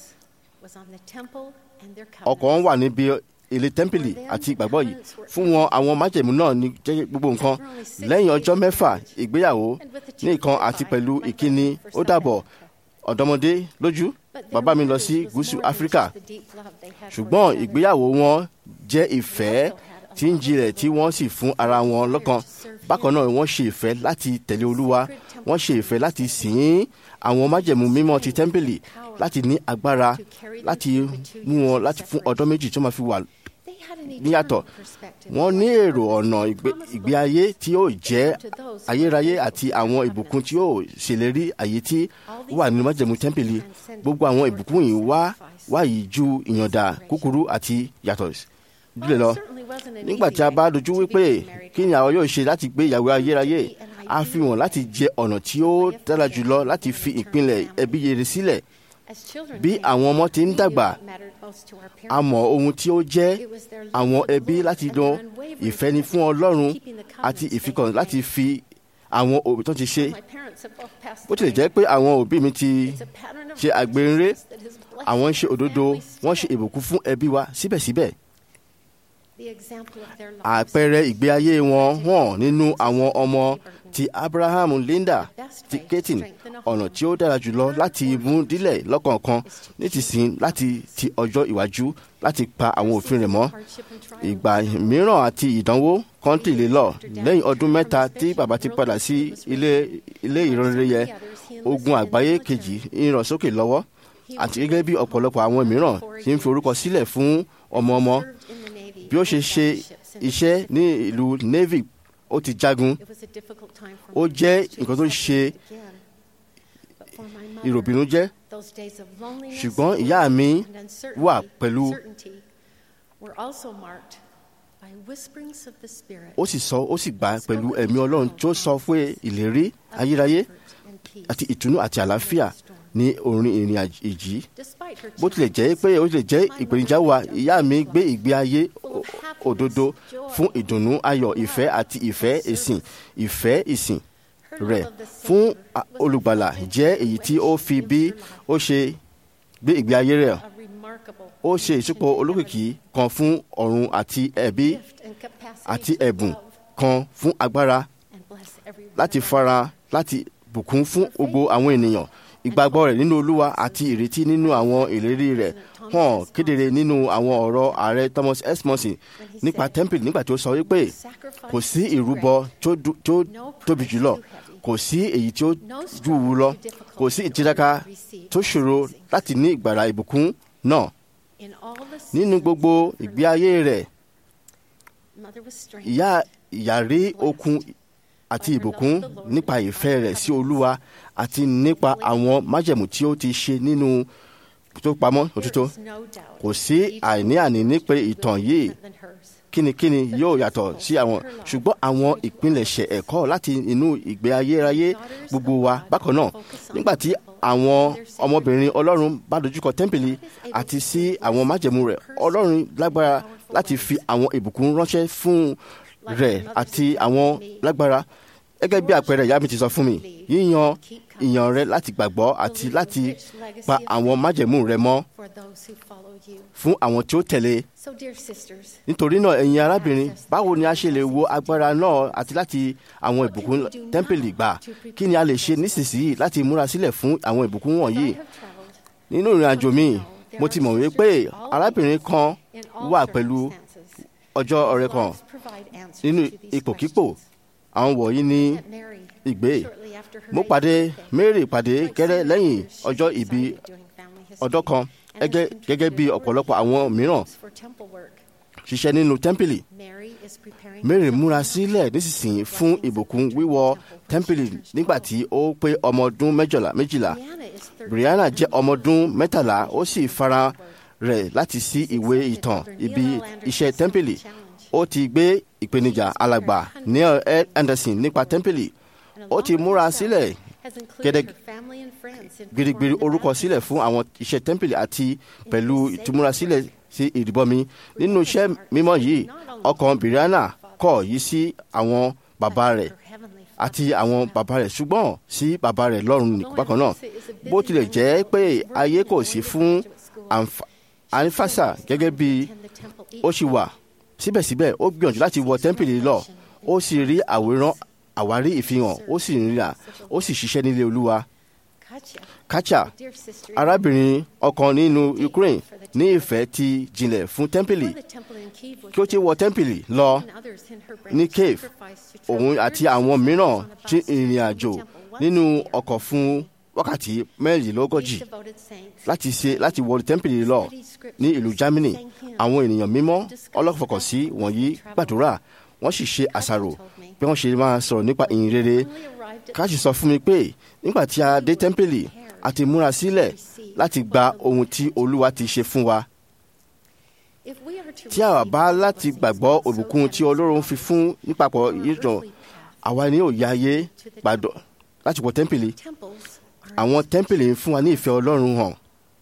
B: ọkọ̀ wọn wà níbi ilé tẹ́ḿpìlì àti ìgbàgbọ́ yìí fún wọn àwọn májẹ̀mú náà ní jẹ́ gbogbo nǹkan lẹ́yìn ọjọ́ mẹ́fà ìgbéyàwó ní ìkan àti pẹ̀lú ìkíni ó dàbọ̀ ọ̀dọ́mọdé lójú bàbá mi lọ sí gúúsù áfíríkà ṣùgbọ́n ìgbéyàwó wọn jẹ́ ìfẹ́ tí ń jinlẹ̀ tí wọ́n sì fún ara wọn lọ́kàn bákan náà wọ́n ṣe ìfẹ́ láti tẹ̀lé olúwa wọ́n ṣe ìfẹ́ láti sìn àwọn májẹ̀mú mímọ́ ti tẹ́ḿpìlì láti ní agbára láti mú wọn láti fún ọdún méjì tó máa fi wà níyàtọ̀ wọ́n ní èrò ọ̀nà ìgbé ayé tí yóò jẹ́ ayérayé àti àwọn ìbùkún tí yóò ṣèlérí àyè tí wà nínú májẹ̀mú tẹ́ḿpìlì gbogbo àwọn ìbùkún yìí wá wá yìí ju ìyọ̀ǹda kúkúrú àti yàtọ̀ dílé lọ nígbà tí a bá dojú wípé kí ni àwọn yóò ṣe láti gbé ìyàwó ayérayé a fi wọn láti jẹ ọ̀nà tí ó dára jùlọ láti fi ìpínlẹ̀ ẹbí rere sílẹ̀ bí àwọn ọmọ ti ń dàgbà a mọ̀ ohun tí ó jẹ́ àwọn ẹbí láti dán ìfẹ́ ni fún Ọlọ́run àti ìfikàn láti fi àwọn òbí tó ti ṣe bó tilẹ̀ jẹ́ pé àwọn òbí mi ti ṣe àgbèrè àwọn ń ṣe òdodo wọ́n ṣe ìbùkún fún ẹbí wa síbẹ̀síbẹ̀ àpẹẹrẹ ìgbé ayé wọn hàn nínú àwọn ọmọ ti Abraham Linda ti Ketin ọ̀nà tí ó dára jùlọ láti mú dílẹ̀ lọ́kọ̀ọ̀kan nítìsín láti ti ọjọ́ ìwájú láti pa àwọn òfin rẹ̀ mọ́ ìgbà mìíràn àti ìdánwò kọ́ńtì lè lọ lẹ́yìn ọdún mẹ́ta tí bàbá ti padà sí ilé ilé ìrọ̀rẹ́ yẹ ogun àgbáyé kejì ń ràn sókè lọ́wọ́ àti gẹ́gẹ́ bí ọ̀pọ̀lọpọ̀ àwọn mìíràn ti ń fi orúkọ sílẹ̀ fún ọmọ ọmọ bí ó ṣe ṣe iṣẹ́ ní ìlú navy ó ti jagun ó jẹ́ nǹkan tó ṣe ìròbìnújẹ́ ṣùgbọ́n ìyá mi wà pẹ̀lú ó sì sọ ó sì gbà pẹ̀lú ẹ̀mí ọlọ́run tó sọ fún ìlérí ayérayé àti ìtùnú àti àlàáfíà ní orin ìrìn èjì bó tilẹ̀ jẹ́ pé ó tilẹ̀ jẹ́ ìpèníjà wa ìyá mi gbé ìgbé ayé òdodo fún ìdùnnú ayọ̀ ìfẹ́ àti ìfẹ́ ìsìn ìfẹ́ ìsìn rẹ̀ fún olùgbàlà jẹ́ èyí tí ó fi bí ó ṣe gbé ìgbé ayé rẹ̀ ó ṣe ìsúpọ̀ olókìkí kan fún ọ̀run àti ẹ̀bí àti ẹ̀bùn kan fún agbára láti fara láti bùkún fún gbogbo àwọn ènìyàn ìgbàgbọ́ rẹ̀ nínú olúwa àti ìrètí nínú àwọn ìlérí rẹ̀ hàn kedere nínú àwọn ọ̀rọ̀ ààrẹ Thomas S. Monson nípa temple nígbà tó sọ wípé kò sí ìrúbọ tó tóbi jùlọ kò sí èyí tí ó júwu lọ kò sí ìtiraka tó ṣòro láti ní ìgbàrà ìbùkún náà nínú gbogbo ìgbé ayé rẹ̀ ìyá ìyá rí okun àti ìbùkún nípa ìfẹ́ rẹ̀ sí olúwa àti nípa àwọn májẹ̀mú tí ó ti ṣe nínú tó pamọ́ òtítọ́ kò sí àìní àní nípa ìtàn yìí kínníkínní yóò yàtọ̀ sí àwọn ṣùgbọ́n àwọn ìpilẹ̀ṣẹ̀ ẹ̀kọ́ láti inú ìgbé ayérayé gbogbo wa bákan náà nígbà tí àwọn ọmọbìnrin ọlọ́run bá dojúkọ tẹ́ḿpìlì àti sí àwọn májẹ̀mú rẹ̀ ọlọ́run lágbára láti fi àwọn ìbùkún ránṣẹ́ fún rẹ̀ àti àwọn lágbára gẹ́gẹ́ bí àpẹẹrẹ ìyá mi ti sọ fún mi yíyan ìyàn rẹ láti gbàgbọ́ àti láti pa àwọn májẹ̀mú rẹ mọ́ fún àwọn tí ó tẹ̀lé nítorí náà ẹ̀yin arábìnrin báwo ni a ṣe lè wo agbára náà àti láti àwọn ìbùkún tẹ́ḿpìlì gbà kí ni a lè ṣe nísinsìnyí láti múra sílẹ̀ fún àwọn ìbùkún wọ̀nyí nínú ìrìn àjò mi mo ti mọ̀ wípé arábìnrin kan wà pẹ̀lú ọjọ́ ọ̀rẹ́ kan nínú ipòkípò àwọn wọ̀nyí ní
G: met Mary
B: ìgbé
G: shortly after her
B: mo
G: 80th
B: pàdé
G: birthday.
B: mary pàdé
G: Like
B: gẹ́rẹ́
G: some
B: lẹ́yìn
G: others, she
B: ọjọ́
G: was
B: ìbí
G: excited doing family history
B: ọdọ́ kan
G: and
B: gẹ́gẹ́
G: has
B: gẹ́gẹ́ bí
G: contributed
B: ọ̀pọ̀lọpọ̀ àwọn mìíràn
G: for temple work.
B: ṣiṣẹ́ nínú tẹ́ḿpìlì
G: Mary is preparing
B: mary
G: for
B: múra
G: something
B: sílẹ̀ nísinsìnyí fún ìbùkún wíwọ tẹ́ḿpìlì nígbà tí ó pé ọmọ ọdún méjìlá méjìlá
G: Brianna is 13
B: brianna jẹ́ ọmọ ọdún mẹ́tàlá ó sì fara rẹ̀ láti sí ìwé ìtàn ibi iṣẹ́ tẹ́ḿpìlì ó ti gbé ìpèníjà alàgbà neil L. anderson nípa tẹ́ḿpìlì ó ti múra sílẹ̀ gẹ́gẹ́ gidigbiri orúkọ sílẹ̀ fún àwọn iṣẹ́ tẹ́ḿpìlì àti pẹ̀lú ìtúmúrasílẹ̀ sí ìrìbọmi nínú iṣẹ́ mímọ́ yìí ọkàn brianna kọ̀ yí sí àwọn bàbá rẹ̀ àti àwọn bàbá rẹ̀ ṣùgbọ́n sí bàbá rẹ̀ lọ́run nìkan bákan náà bó tilẹ̀ jẹ́ pé ayé kò sí fún àǹfà- àǹfàṣà gẹ́gẹ́ bí ó ṣì wà síbẹ̀síbẹ̀ ó gbìyànjú láti wọ tẹ́ḿpìlì lọ ó sì rí àwòrán àwárí ìfihàn ó sì rìnrìn ó sì ṣiṣẹ́ nílé olúwa kacha arábìnrin ọkàn nínú ukraine ní ìfẹ́ ti jinlẹ̀ fún tẹ́ḿpìlì kí ó ti wọ tẹ́ḿpìlì lọ ní cave òun àti àwọn mìíràn tí ìrìn àjò nínú ọkọ̀ fún wákàtí mẹ́rìnlélógójì láti ṣe láti wọ tẹ́ḿpìlì lọ ní ìlú germany àwọn ènìyàn mímọ́ ọlọ́fọkànsí wọ̀nyí gbàdúrà wọ́n sì ṣe àṣàrò bí wọ́n ṣe máa sọ̀rọ̀ nípa ìyìn rere káàsì sọ fún mi pé nígbà tí a dé tẹ́ḿpìlì a ti múra sílẹ̀ láti gba ohun tí olúwa ti ṣe fún wa tí a bá láti gbàgbọ́ òbùkún tí ọlọ́run fi fún nípapọ̀ ìjọ àwa ni yóò ya ayé gbàdọ̀ láti wọ tẹ́ḿpìlì àwọn tẹ́ḿpìlì ń fún wa ní ìfẹ́ ọlọ́run hàn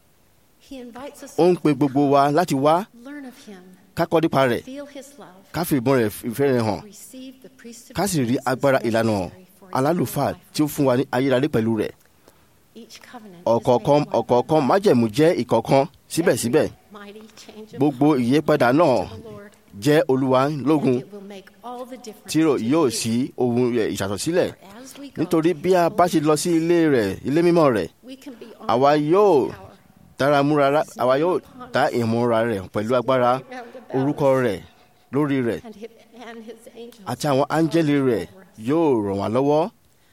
B: ó ń pe gbogbo wa láti wá ká kọ́ nípa rẹ̀ ká fi ìbọn rẹ̀ ìfẹ́ rẹ̀ hàn ká sì rí agbára ìlànà alálùfáà tí ó fún wa ní ayérayé pẹ̀lú rẹ̀ ọ̀kọ̀ọ̀kan ọ̀kọ̀ọ̀kan májẹ̀mú jẹ́ ìkọ̀ọ̀kan síbẹ̀síbẹ̀ gbogbo ìyípadà náà jẹ́ olúwa lógun tí yóò sí ohun rẹ̀ ìṣàtọ̀sílẹ̀ nítorí bí a bá ṣe lọ sí ilé rẹ̀ ilé mímọ́ rẹ̀ àwa yóò dára múra àwa yóò dá ìmúra rẹ̀ pẹ̀lú agbára orúkọ rẹ̀ lórí rẹ̀ àti àwọn áńgẹ́lì rẹ̀ yóò ràn wá lọ́wọ́.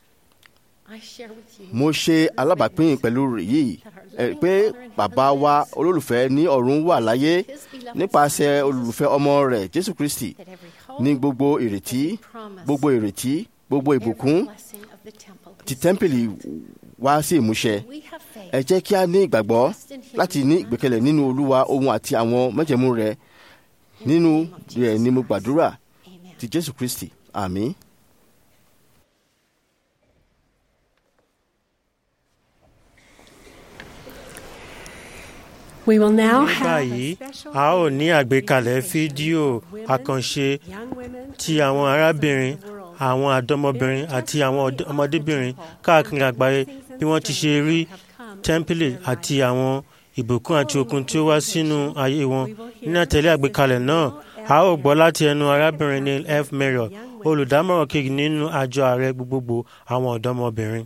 B: mo ṣe alábàápín pẹ̀lú yìí pé bàbá wa olólùfẹ́ ní ọ̀run wà láyé nípasẹ̀ olólùfẹ́ ọmọ rẹ̀ jésù kristi ní gbogbo ìrètí gbogbo ìrètí gbogbo ìbùkún ti tẹ́ḿpìlì wá sí ìmúṣẹ. ẹ jẹ́ kí a ní ìgbàgbọ́ láti ní ìgbẹ́kẹ̀lé nínú olúwa ohun àti àwọn májẹ̀mú rẹ̀ nínú rẹ̀ ni mo gbàdúrà ti jésù kristi àmín.
C: ní báyìí a ó ní àgbékalẹ̀ fídíò àkànṣe ti àwọn arábìnrin àwọn àdọ́mọbìnrin àti àwọn ọmọdébìnrin káàkiri àgbáyé bí wọ́n ti ṣe rí tẹ́ḿpìlì àti àwọn ìbùkún àti okun tí ó wá sínú ayé wọn nínú àtẹ̀lé àgbékalẹ̀ náà a ó gbọ́ láti ẹnu arábìnrin neil f mayor olùdámọ̀ràn kejì nínú àjọ ààrẹ gbogbogbò àwọn ọ̀dọ́mọbìnrin.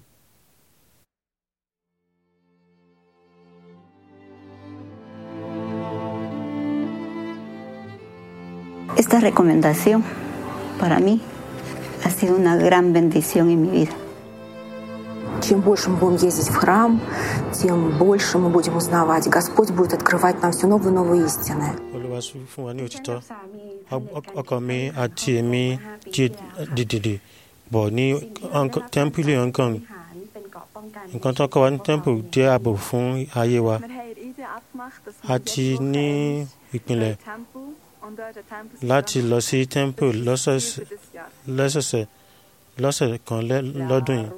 H: Esta recomendación para mí ha sido una gran bendición en mi vida.
I: Чем больше мы будем ездить в храм, тем больше мы будем узнавать. Господь будет открывать нам все новые и новые истины.
C: olúwa fún wa ní òtítọ́ ọkọ mi àti èmi jí dìdìdì bọ̀ ní tẹ́ḿpìlì hong kong nǹkan tó kọ́ wa ní tẹ́ḿpìlì jẹ́ ààbò fún ayé wa àti ní ìpìlẹ̀ láti lọ sí temple lọ́sọ̀ọ̀sẹ̀ lọ́sẹ̀ kan lọ́dún yìí.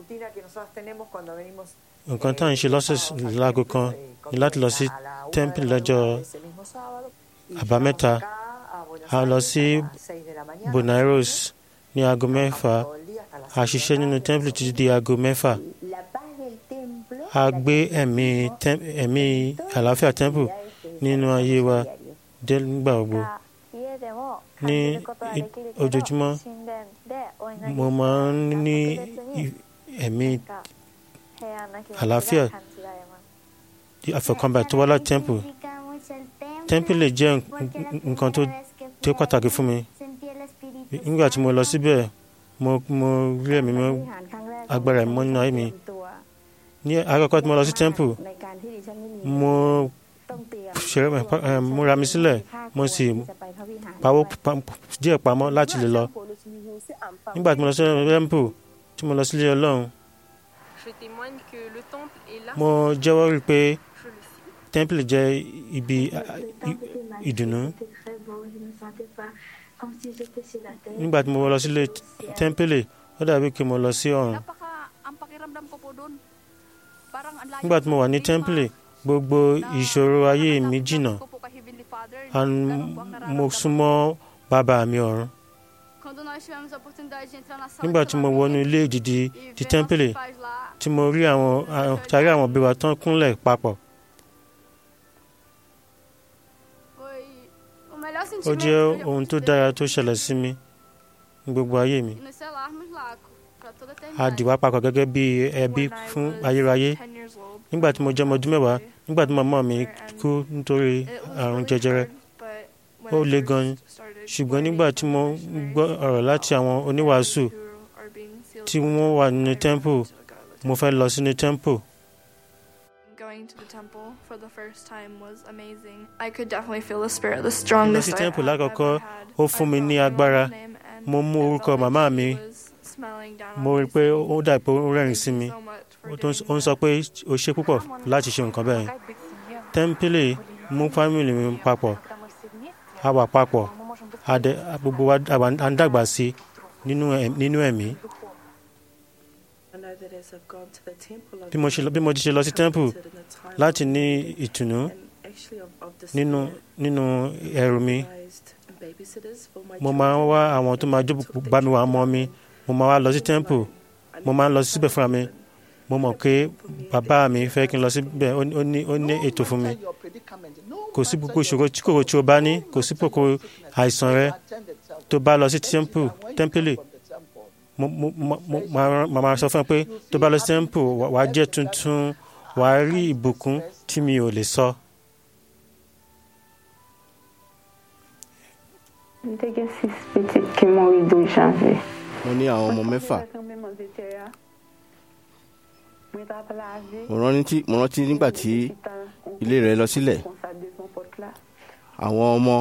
C: nǹkan tá à ń ṣe lọ́sẹ̀ láago kan ni láti lọ sí temple lọ́jọ́ àbámẹ́ta a lọ sí bonairos ní aago mẹ́fà a ṣiṣẹ́ nínú temple títí di aago mẹ́fà a gbé ẹ̀mí ẹ̀mí àlàáfíà temple nínú ayé wa dé nígbà gbogbo ní ojoojúmọ́ mo máa ń ní ẹ̀mí àlàáfíà àfọkànbalẹ̀ tó wá láti temple temple lè jẹ́ nǹkan tó tó pàtàkì fún mi nígbà tí mo lọ síbẹ̀ mo mo rí ẹ̀mí mọ́ agbára ẹ̀mí mọ́ nínú ayé mi ní àkọ́kọ́ tí mo lọ sí temple mo ṣeré ẹ, múra mi sílẹ̀ mo sì pawó pa- díẹ̀ pamọ́ láti lè lọ nígbà tí mo lọ sí temple tí mo lọ sílé ọlọ́run
J: Je témoigne que le temple est là.
C: mo jẹ́wọ́ rí i pé
J: Je le suis.
C: temple jẹ́ ibi a- a- i- ìdùnnú nígbà tí mo lọ sílé temple ó dàbí kí mo lọ sí ọ̀run
K: Napaka, ang pakiramdam ko po doon, parang ang layo
C: nígbà tí mo wà ní temple gbogbo ìṣòro ayé mi jìnnà
K: ko po kay Heavenly Father.
C: and
K: Ganun po ang
C: mo
K: nararamdaman
C: súnmọ́ bàbá mi ọ̀run
K: Quando nós tivemos a oportunidade de entrar na sala
C: nígbà
K: de
C: tí mo wọnú ilé ìdìdì
K: e
C: ti
K: ver
C: temple
K: nossos pais lá,
C: tí mo rí àwọn àwọn- tàrí àwọn òbí wa tán kúnlẹ̀ papọ̀
K: foi o melhor
C: ó
K: sentimento
C: jẹ́
K: que eu
C: ohun tó
K: pude
C: dára
K: ter.
C: tó ṣẹlẹ̀ sí mi ní gbogbo ayé mi
K: E nos selarmos lá para toda a
C: a
K: eternidade.
C: dì wá papọ̀ gẹ́gẹ́ bí ẹbí
J: When I
C: fún
J: was
C: ayérayé
J: 10 years old,
C: nígbà tí mo jẹ́ ọmọ ọdún mẹ́wàá nígbà tí màmá mi kú nítorí
J: it was
C: àrùn
J: really
C: jẹjẹrẹ
J: hard, but when
C: ó
J: I
C: le
J: first
C: gan
J: started
C: ṣùgbọ́n
J: learning
C: nígbà tí mo
J: from missionaries
C: gbọ́ ọ̀rọ̀ láti àwọn oníwàásù
J: who are being sealed
C: tí
J: for
C: wọ́n
J: the
C: wà
J: temple,
C: nínú
J: I
C: temple
J: wanted to go to the
C: mo fẹ́ lọ sínú temple
J: Going to the temple for the first time was amazing. I could definitely feel the spirit, the
C: lọ
J: strongest
C: sí
J: I
C: temple
J: have
C: lákọ̀ọ́kọ́
J: ever had.
C: ó
J: I
C: fún mi
J: felt
C: ní
J: my
C: agbára
J: mom's name and
C: mo mú
J: it
C: orúkọ
J: felt like
C: màmá
J: she
C: mi
J: was smiling down on
C: mo
J: me,
C: rí i pé
J: saying,
C: ó dà pé ó rẹ́rìn
J: "Thank
C: sí
J: you
C: mi
J: so much for
C: ó tó ń-
J: doing
C: ó ń sọ
J: that."
C: pé ó ṣe púpọ̀ láti ṣe nǹkan bẹ́ẹ̀ temple mú family mi papọ̀ a wà papọ̀ a dẹ a- gbogbo wa a wà- à ń dàgbà sí nínú ẹ̀- nínú ẹ̀mí bí mo ṣe lọ- bí mo ti ṣe lọ sí temple láti ní ìtùnú nínú nínú ẹrù mi mo máa ń wá àwọn tó máa jókòó bá mi wà á mọ́ mi mo máa wá lọ sí temple mo máa ń lọ síbẹ̀ fúnra mi mo mọ̀ pé bàbá mi fẹ́ kí n lọ síbẹ̀ ó ní- ó ní ó ní ètò fún mi kò sí gbogbo ìṣòro tí kòkòrò tí o bá ní kò sí gbogbo àìsàn rẹ tó bá lọ sí temple temple mo mo mo mo máa rán- màá máa sọ fún ẹ pé tó bá lọ sí temple wà- wàá jẹ́ tuntun wàá rí ìbùkún tí mi ò lè sọ.
L: J'étais six petites qui m'ont eu 12 janvier.
B: mo ní àwọn ọmọ mẹ́fà mo rántí mo rántí nígbà tí ilé rẹ̀ lọ sílẹ̀ àwọn ọmọ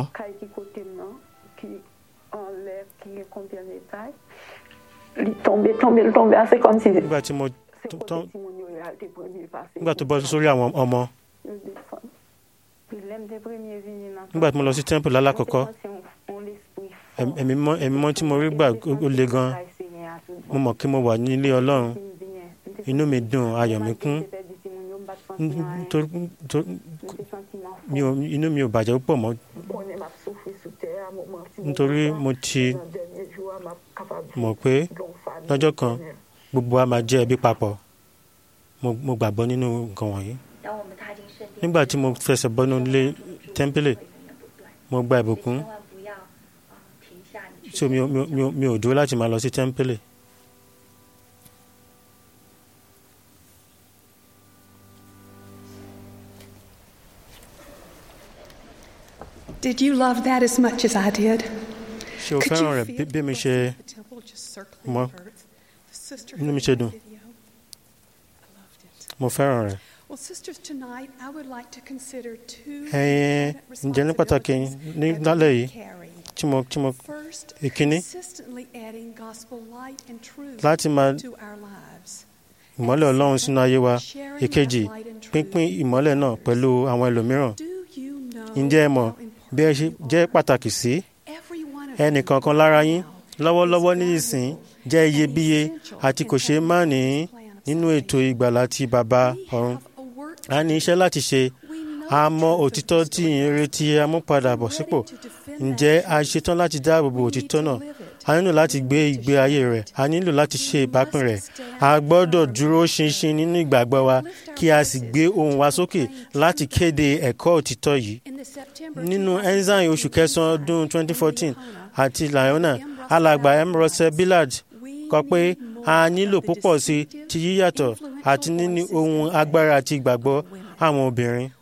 L: Il tombait, tombait, tombait, c'est comme si
C: nígbà tí mo tó- tó- nígbà tó bọ́ sórí àwọn ọmọ nígbà tí mo lọ sí temple lálákọ̀ọ́kọ́ ẹ̀m- ẹ̀mí mọ́ ẹ̀mí mọ́ tí mo rí gbà ó ó le gan mo mọ̀ kí mo wà nílé ọlọ́run inú mi dùn ayọ̀ mi kún nítorí tó- mi ò inú mi ò bàjẹ́ púpọ̀ mọ́ nítorí mo ti mọ̀ pé lọ́jọ́ kan gbogbo wa máa jẹ́ ẹbí papọ̀ mo mo gbàgbọ́ nínú nǹkan wọ̀nyí
M: 当我们踏进圣殿，
C: nígbà tí mo fẹsẹ̀ bọ́nú ilé tẹ́ḿpìlì mo gba ìbùkún
M: 千万不要呃停下你去
C: so mi ò mi ò- mi ò mi ò dúró láti máa lọ sí tẹ́ḿpìlì.
N: Did you love that as much as I did?
C: ṣé o
N: Could
C: fẹ́ràn
N: you
C: rẹ̀
N: feel
C: bí- bí mi ṣe
N: the temple just circling
C: mọ́
N: the earth? The sister
C: inú mi
N: who
C: ṣe
N: made
C: dùn
N: the video. I loved it.
C: mo fẹ́ràn rẹ̀.
N: Well, sisters, tonight I would like to consider two
C: ẹ̀yin
N: important
C: ǹjẹ́ ní pàtàkì ní lálẹ́ yìí tí mo tí mo
N: First,
C: ìkíní
N: consistently adding gospel light and truth
C: láti máa
N: to our lives.
C: ìmọ́lẹ̀ ọlọ́run sínú ayé wa ìkejì pínpín ìmọ́lẹ̀ náà pẹ̀lú àwọn ẹlòmíràn ǹjẹ́ ẹ mọ̀ bí ẹ ṣe jẹ́ pàtàkì sí ẹnìkankan lára yín lọ́wọ́lọ́wọ́ ní ìsìn jẹ́ iyebíye àti kò ṣeé má ní nínú ètò ìgbàlà ti bàbá ọ̀run a ní iṣẹ́ láti ṣe a mọ òtítọ́ tí ìyìnrere ti amúpadàbọ̀ sípò ǹjẹ́ a ṣetán láti dáàbò bo òtítọ́ náà a nílò láti gbé ìgbé ayé rẹ̀ a nílò láti ṣe ìbápín rẹ̀ a gbọ́dọ̀ dúró ṣinṣin nínú ìgbàgbọ́ wa kí a sì gbé ohùn wa sókè láti kéde ẹ̀kọ́ òtítọ́ yìí nínú enzyme oṣù kẹsàn-án ọdún 2014 àti Liona alàgbà emerose billard kọ pé a nílò púpọ̀ sí ti yíyàtọ̀ àti níní ohun agbára àti ìgbàgbọ́ àwọn obìnrin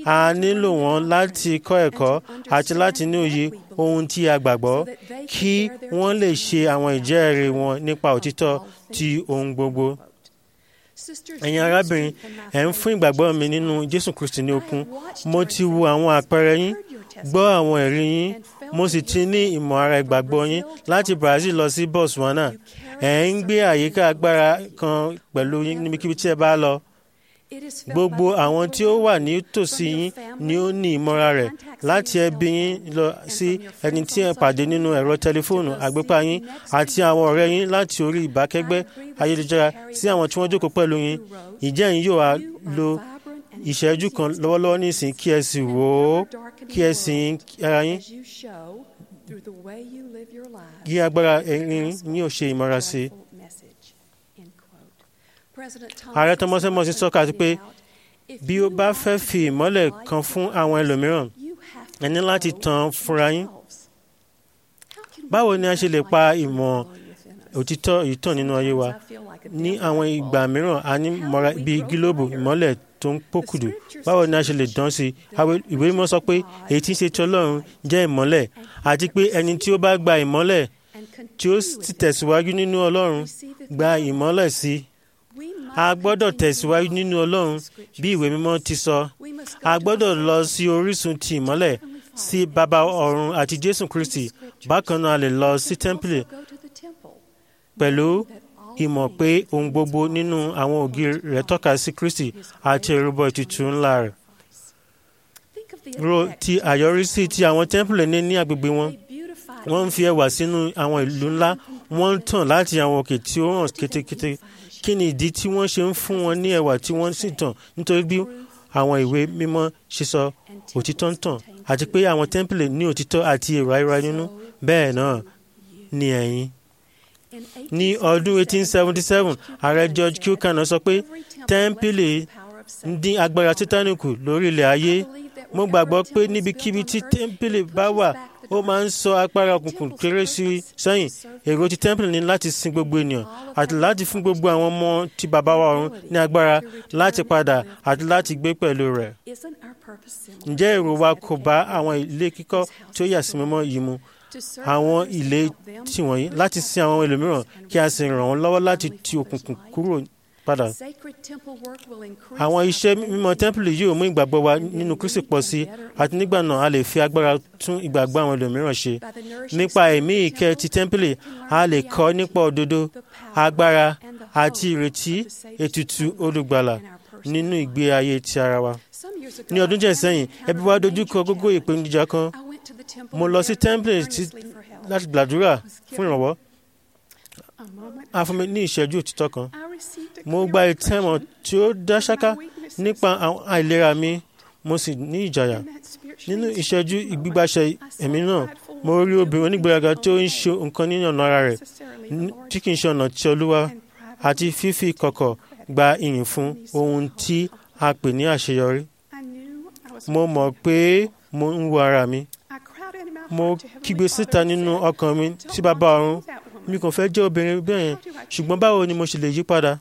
C: a nílò wọn láti kọ́ ẹ̀kọ́ àti láti ní òye ohun tí a gbàgbọ́ kí wọ́n lè ṣe àwọn ìjẹ́rìí wọn nípa òtítọ́ ti ohun gbogbo. ẹ̀yin arábìnrin ẹ̀ ń fún ìgbàgbọ́ mi nínú jésù kristi ní okun mo ti wo àwọn àpẹẹrẹ yín gbọ́ àwọn ẹ̀rí yín mo sì ti ní ìmọ̀ ara ìgbàgbọ́ yín láti brazil lọ sí botswana ẹ̀ ń gbé àyíká agbára kan pẹ̀lú yín níbikíbi tí ẹ bá lọ gbogbo àwọn tí ó wà ní tòsí yín ni ó ní ìmọ̀ra rẹ̀ láti ẹbí yín lọ sí ẹni tí ẹ pàdé nínú ẹ̀rọ tẹlifóònù àgbépa yín àti àwọn ọ̀rẹ́ yín láti orí ìbákẹ́gbẹ́ ayélujára sí àwọn tí wọ́n jókòó pẹ̀lú yín ìjẹ́ yín yóò wá lo ìṣẹ́jú kan lọ́wọ́lọ́wọ́ nísìnyí kí ẹ sì wò ó kí ẹ sì ń ara yín kí agbára ẹ̀rín yín ò ṣe ìmọ̀ra sí i ààrẹ tọmọsẹmọsí sọka àti pé bí ó bá fẹ́ fi ìmọ́lẹ̀ kan fún àwọn ẹlòmíràn ẹ ní láti tan fúnra yín báwo ni a ṣe lè pa ìmọ̀ òtítọ́ ìtàn nínú ayé wa ní àwọn ìgbà mìíràn a ní mọ́ra bíi gílóòbù ìmọ́lẹ̀ tó ń pòkùdù báwo ni a ṣe lè dán sí i ìwé mímọ́ sọ pé èyí tí ń ṣe ti ọlọ́run jẹ́ ìmọ́lẹ̀ àti pé ẹni tí ó bá gba ìmọ́lẹ̀ tí ó sì tẹ̀síwájú nínú ọlọ́run gba ìmọ́lẹ̀ sí i a gbọ́dọ̀ tẹ̀síwájú nínú ọlọ́run bí ìwé mímọ́ ti sọ a gbọ́dọ̀ lọ sí orísun ti ìmọ́lẹ̀ sí bàbá ọ̀run àti jésù kristi bákan náà a lè lọ sí tẹ́ḿpìlì pẹ̀lú ìmọ̀ pé ohun gbogbo nínú àwọn ògiri rẹ̀ tọ́ka sí kristi àti ìrúbọ ìtùtù ńlá rẹ̀ ro ti àyọrísí tí àwọn tẹ́ḿpìlì ní ní agbègbè wọn wọ́n ń fi ẹwà sínú àwọn ìlú ńlá wọ́n ń tàn láti àwọn òkè tí ó hàn kétékété kí ni ìdí tí wọ́n ṣe ń fún wọn ní ẹwà tí wọ́n sì tàn nítorí bí àwọn ìwé mímọ́ ṣe sọ òtítọ́ ń tàn àti pé àwọn tẹ́ḿpìlì ní òtítọ́ àti èrò ayéra nínú bẹ́ẹ̀ náà ni ẹ̀yin. ní ọdún 1877 ààrẹ George Kilkaner sọ pé tẹ́ḿpìlì ń dín agbára Sátánì kù lórí ilẹ̀ ayé mo gbàgbọ́ pé níbikíbi tí tẹ́ḿpìlì bá wà ó máa ń sọ agbára òkùnkùn kéré sí sẹ́yìn èrò ti tẹ́ḿpìlì ní láti sin gbogbo ènìyàn àti láti fún gbogbo àwọn ọmọ tí bàbá wa ọ̀run ní agbára láti padà àti láti gbé pẹ̀lú rẹ̀. ǹjẹ́ èrò wa kò bá àwọn ilé kíkọ́ tí ó yà sí mímọ́ yìí mu àwọn ilé tiwọ̀nyí láti sin àwọn ẹlòmíràn kí a sì ràn wọ́n lọ́wọ́ láti ti òkùnkùn kúrò padà. àwọn iṣẹ́ mímọ́ tẹ́ḿpìlì yóò mú ìgbàgbọ́ wa nínú Kristi pọ̀ sí àti nígbà náà a lè fi agbára tún ìgbàgbọ́ àwọn ẹlòmíràn ṣe. nípa ẹ̀mí ìkẹ́ ti tẹ́ḿpìlì a lè kọ́ nípa òdodo agbára àti ìrètí ètùtù olùgbàlà nínú ìgbé ayé ti ara wa. ní ọdún díẹ̀ sẹ́yìn ẹbí wa dojú kọ gógó ìpèníjà kan mo lọ sí tẹ́ḿpìlì láti gbàdúrà fún ìrànwọ́ a fún mi ní ìṣẹ́jú òtítọ́ kan mo gba ìtẹ́mọ̀ tí ó dá ṣáká nípa àwọn àìlera mi mo sì ní ìjàyà nínú ìṣẹ́jú ìgbígbàṣẹ ẹ̀mí náà mo rí obìnrin onígbéraga tí ó ń ṣe nǹkan nínú ọ̀nà ara rẹ̀ tí kì í ṣe ọ̀nà tí olúwa àti fífi kọ̀kọ̀ gba ìyìn fún ohun tí a pè ní àṣeyọrí mo mọ̀ pé mo ń wo ara mi mo kígbe síta nínú ọkàn mi sí bàbá ọ̀run mi kò fẹ́ jẹ́ obìnrin bẹ́ẹ̀ yẹn ṣùgbọ́n báwo ni mo ṣe lè yí padà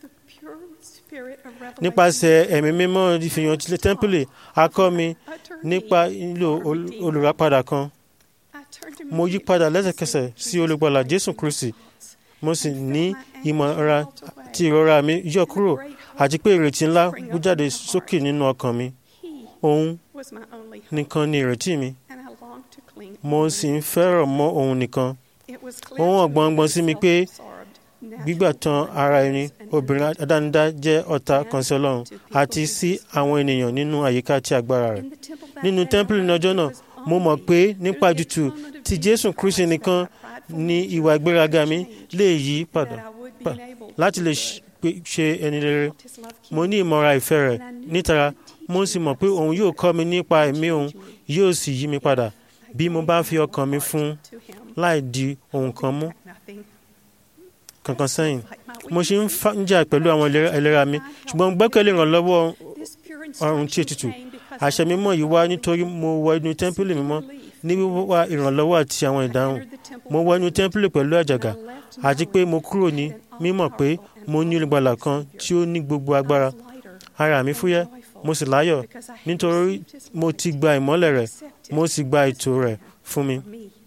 C: nípasẹ̀ ẹ̀mí mímọ́ ìfihàn tilẹ̀ tẹ́ḿpìlì a kọ́ mi nípa ìlò olùràpadà kan mo yí padà lẹ́sẹ̀kẹsẹ̀ sí olùgbàlà Jésù Kristi mo sì ní ìmọ̀ra tí ìrora mi yọ kúrò àti pé ìrètí ńlá wú jáde sókè nínú ọkàn mi òun nìkan ni ìrètí mi mo sì ń fẹ́ràn mọ́ òun nìkan ó hàn gbọ̀ngbọ̀n sí mi pé gbígbà tán ara ẹni obìnrin adánidá jẹ́ ọ̀tá kan sí Ọlọ́run àti sí àwọn ènìyàn nínú àyíká tí agbára rẹ̀ nínú tẹ́ḿpìlì ní ọjọ́ náà mo mọ̀ pé nípa jùtù ti Jésù Kristi nìkan ni ìwà ìgbéraga mi lè yí padà láti lè ṣe ẹni rere mo ní ìmọ̀ra ìfẹ́ rẹ̀ nítara mo sì mọ̀ pé òun yóò kọ́ mi nípa ẹ̀mí òun yóò sì yí mi padà bí mo bá fi ọkàn mi fún láì di ohun kan mú kankan sẹ́yìn mo ṣe ń jà pẹ̀lú àwọn ìlera mi ṣùgbọ́n gbẹ́kẹ̀lé ìrànlọ́wọ́ ọrùn tí ètùtù àṣẹ mímọ́ yìí wá nítorí mo wọ inú tẹ́ḿpìlì mímọ́ ní wíwá ìrànlọ́wọ́ àti àwọn ìdáhùn mo wọ inú tẹ́ḿpìlì pẹ̀lú àjàgà àti pé mo kúrò ní mímọ̀ pé mo ní olùgbàlà kan tí ó ní gbogbo agbára ara mi fúyẹ́ mo sì láyọ̀ nítorí mo ti gba ìmọ́lẹ̀ rẹ̀ mo sì gba ètò rẹ̀ fún mi.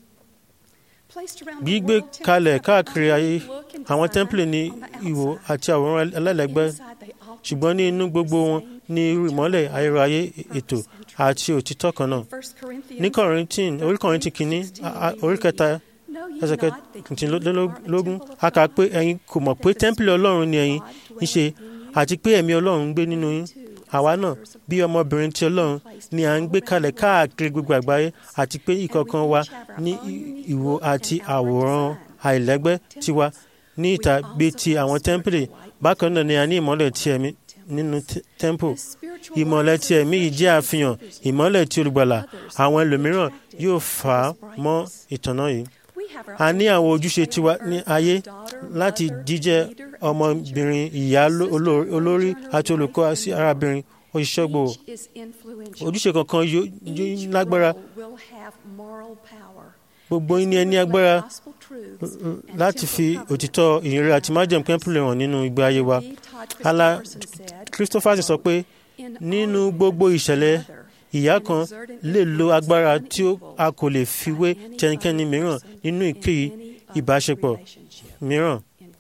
C: gbígbé kalẹ̀ káàkiri ayé àwọn tẹ́ḿpìlì ní ìwò àti àwòrán ẹlẹ́lẹ́gbẹ́ ṣùgbọ́n ní inú gbogbo wọn ní irú ìmọ́lẹ̀ ayérayé ètò àti òtítọ́ kan náà. ní kọ̀rìntín orí kọ̀rìntín kìíní orí kẹta ẹsẹ̀ kẹtìlélógún a kà pé ẹ̀yin kò mọ̀ pé tẹ́ḿpìlì ọlọ́run ni ẹ̀yin ń ṣe àti pé ẹ̀mí ọlọ́run ń gbé nínú yín àwa náà bí ọmọbìnrin ti ọlọ́run ni à ń gbé kalẹ̀ káàkiri gbogbo àgbáyé àti pé ìkọ̀ọ̀kan wa ní ìwò àti àwòrán àìlẹ́gbẹ́ tiwa ní ìta bíi ti àwọn tẹ́ḿpìlì bákan náà ni a ní ìmọ́lẹ̀ ti ẹ̀mí nínú tẹ́ḿpù ìmọ́lẹ̀ ti ẹ̀mí yìí jẹ́ àfihàn ìmọ́lẹ̀ ti olùgbàlà àwọn ẹlòmíràn yóò fà á mọ́ ìtànná yìí a ní àwọn ojúṣe tiwa ní ayé láti jíjẹ́ ọmọbìnrin ìyá olórí àti olùkọ́ sí arábìnrin òṣìṣẹ́ gbòò ojúṣe kankan yóò lágbára gbogbo yín ni ẹ ní agbára láti fi òtítọ́ ìyìnrere àti májèm kẹ́ńpìlì hàn nínú ìgbé ayé wa ala Christopher sọ pé nínú gbogbo ìṣẹ̀lẹ̀ ìyá kan lè lo agbára tí a kò lè fi wé tẹnikẹ́ni mìíràn nínú ìkéyìí ìbáṣepọ̀ mìíràn.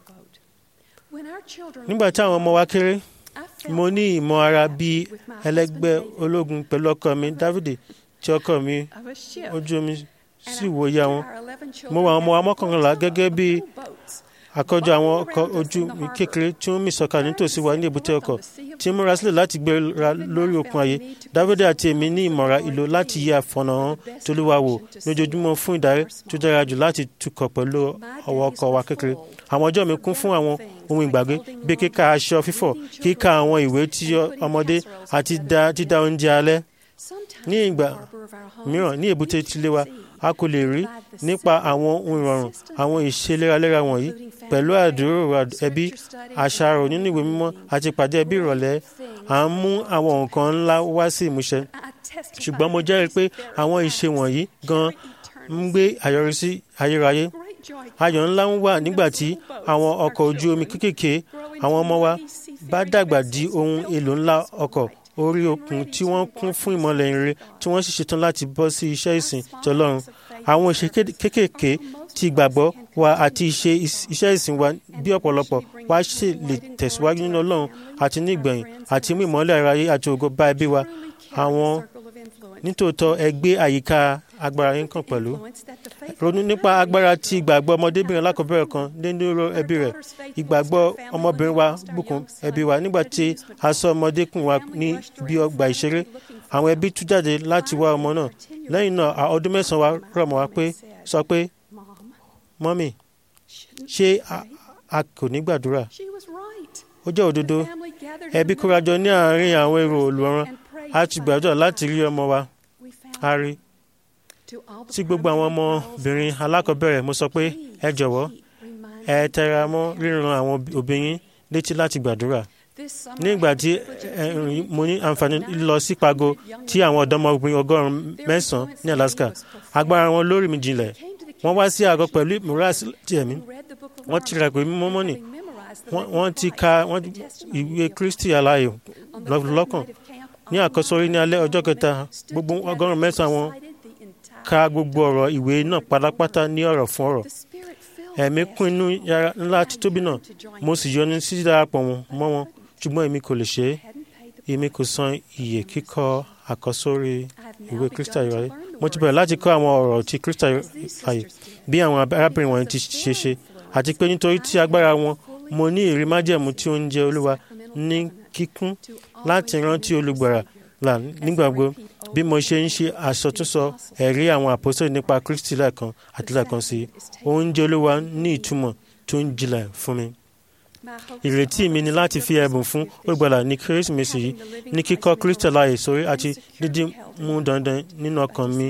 C: nígbà tí àwọn ọmọ wa kéré mo ní ìmọ̀ ara bíi ẹlẹ́gbẹ́ ológun pẹ̀lú ọkọ mi Dávidi tí ọkọ mi ojú omi sì wòye àwọn mo wà àwọn ọmọ wa mọ́kànlá gẹ́gẹ́ bíi àkójọ àwọn ọkọ̀ ojú mi kékeré tí ó ń mì sọ́kà nítòsí wa ní èbúté ọkọ̀ tí ń múra sílẹ̀ láti gbéra lórí òkun ayé dávidi àti èmi ní ìmọ̀ra ìlò láti yí àfọ̀nàhàn tolúwa wò lójoojúmọ́ fún ìdarí tó dára jù láti tukọ̀ pẹ̀lú ọwọ́ ọkọ̀ wa kékeré àwọn ọjọ́ mi kún fún àwọn ohun ìgbàgbé bí kíka aṣọ fífọ̀ kíka àwọn ìwé tí ọmọdé àti dídá oúnjẹ alẹ́ ní ìgbà mìíràn ní èbúté tilé wa a kò lè rí nípa àwọn ohun ìrọ̀rùn àwọn ìṣe léraléra wọ̀nyí pẹ̀lú àdúrò ẹbí àṣàrò nínú ìwé mímọ́ àti ìpàdé ẹbí ìrọ̀lẹ́ à ń mú àwọn nǹkan ńlá wá sí ìmúṣẹ ṣùgbọ́n mo jẹ́rìí pé àwọn ìṣe wọ̀nyí gan ń gbé àyọrísí ayérayé ayọ̀ ńlá ń wà nígbà tí àwọn ọkọ̀ ojú omi kéékèèké àwọn ọmọ wa bá dàgbà di ohun èlò ńlá ọkọ̀ orí òkun tí wọ́n kún fún ìmọ̀lẹ̀ ìrere tí wọ́n sì ṣetán láti bọ́ sí iṣẹ́ ìsìn tọlọ́run àwọn ìṣe kéékèèké ti ìgbàgbọ́ wa àti ìṣe iṣẹ́ ìsìn wa bí ọ̀pọ̀lọpọ̀ wa ṣe lè tẹ̀síwájú nínú ọlọ́run àti ní ìgbẹ̀yìn àti mú ìmọ̀lẹ̀ aráyé àti ògo bá ẹbí wa àwọn nítòótọ́ ẹgbẹ́ àyíká agbára yín kan pẹ̀lú ronú nípa agbára tí ìgbàgbọ́ ọmọdébìnrin alákọ̀ọ́bẹ̀rẹ̀ kan dénúró ẹbí rẹ̀ ìgbàgbọ́ ọmọbìnrin wa bùkún ẹbí wa nígbà tí a sọ ọmọdékùn wa ní ibi ọgbà ìṣeré àwọn ẹbí tú jáde láti wá ọmọ náà lẹ́yìn náà ọdún mẹ́sàn-án wa rọ̀ mọ́ wa pé sọ pé mọ́mì ṣé a kò ní gbàdúrà ó jẹ́ òdodo ẹbí kórajọ ní àárín àwọn èrò olùrànràn a ti gbàdúrà láti rí ọmọ wa a rí tí gbogbo àwọn ọmọbìnrin alákọ̀ọ́bẹ̀rẹ̀ mo sọ pé ẹ jọ̀wọ́ ẹ tẹra mọ́ ríran àwọn òbí yín létí láti gbàdúrà ní ìgbà tí mo ní àǹfààní lọ sí pago tí àwọn ọ̀dọ́mọbìnrin ọgọ́rùn-ún mẹ́sàn-án ní Alaska agbára wọn lórí mi jinlẹ̀ wọ́n wá sí àgọ́ pẹ̀lú ìmúra ti ẹ̀mí wọ́n ti ràgbé mímọ́ mọ́nì wọ́n ti ka ìwé Kristi aláyò lọ́kàn ní àkọsórí ní alẹ́ ọjọ́ kẹta gbogbo ọgọ́rùn-ún mẹ́sàn-án wọn ka gbogbo ọ̀rọ̀ ìwé náà pátápátá ní ọ̀rọ̀ fún ọ̀rọ̀ ẹ̀mí kún inú yàrá ńlá títóbi náà mo sì yọnu sí darapọ̀ mọ́ wọn ṣùgbọ́n èmi kò lè ṣe é èmi kò san iye kíkọ àkọsórí ìwé Kristi ayé mo ti bẹ̀rẹ̀ láti kọ́ àwọn ọ̀rọ̀ ti Kristi ayé bí àwọn arábìnrin wọ̀nyí ti ṣe ṣe àti pé nítorí tí agbára wọn mo ní ìrí májẹ̀mú tí ó ń jẹ Olúwa ní kíkún láti rántí olùgbàrà là nígbàgbọ́ bí mo ṣe ń ṣe àsọtúnsọ ẹ̀rí àwọn àpòsílẹ̀ nípa Kristi lẹ́ẹ̀kan àti lẹ́ẹ̀kan sí oúnjẹ Olúwa ní ìtumọ̀ tó ń jinlẹ̀ fún mi. ìrètí mi ni láti fi ẹ̀bùn fún olùgbàlà ní kérésìmesì yìí ní kíkọ́ Kristi láàyè sórí àti dídí mú dandan nínú ọkàn mi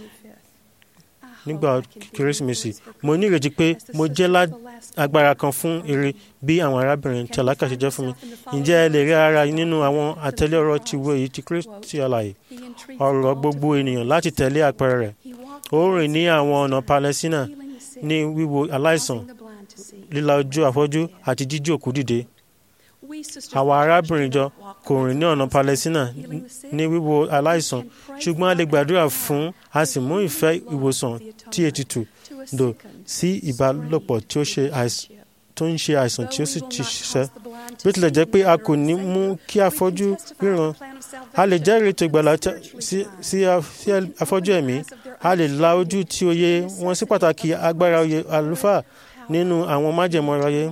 C: nígbà kérésìmesì mo ní ìrètí pé mo jẹ́ agbára kan fún ire bí àwọn arábìnrin tí àlákà ṣe jẹ́ fún mi ǹjẹ́ ẹ lè rí ara nínú àwọn àtẹ̀lé ọ̀rọ̀ ti wo èyí ti Kristi àlàyé ọ̀rọ̀ gbogbo ènìyàn láti tẹ̀lé àpẹẹrẹ rẹ̀ ó rìn ní àwọn ọ̀nà Palẹ́sínà ní wíwo aláìsàn líla ojú afọ́jú àti jíjí òkú dìde àwa arábìnrin jọ kò rìn ní ọ̀nà palẹ́sínà ní wíwo aláìsàn ṣùgbọ́n a lè gbàdúrà fún a sì mú ìfẹ́ ìwòsàn tí ètùtù dò sí ìbálòpọ̀ tí ó ṣe àìsàn tó ń ṣe àìsàn tí ó sì ti ṣiṣẹ́ bí ó tilẹ̀ jẹ́ pé a kò ní mú kí afọ́jú ríran a lè jẹ́rìí ètò ìgbàlá sí afọ́jú ẹ̀mí a lè la ojú tí òye wọn sí pàtàkì agbára oyè àlùfáà nínú àwọn májẹ̀mú ọ̀rọ̀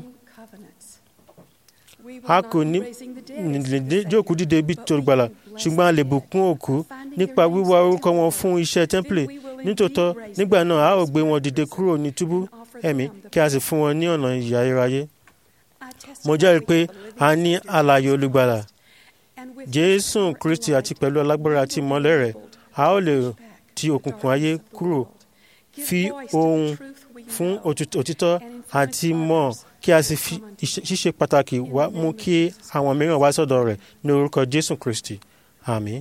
C: a kò ní jókòó dìde bí tó gbàlà ṣùgbọ́n a lè bùkún òkú nípa wíwá orúkọ wọn fún iṣẹ́ tẹ́ḿpìlì nítòótọ́ nígbà náà a ó gbé wọn dìde kúrò ní túbú ẹ̀mí kí a sì fún wọn ní ọ̀nà ìyà iráyé. mo jẹ́rìí pé a ní alààyè olùgbàlà jésù kristi àti pẹ̀lú alágbára àti ìmọ́lẹ̀ rẹ̀ a ó lè ti òkùnkùn ayé kúrò fi ohun fún òtítọ́ àti mọ̀ kí a sì fi ṣíṣe pàtàkì wá mú kí àwọn mìíràn wá sọ́dọ̀ rẹ̀ ní orúkọ jésù kristi àmín.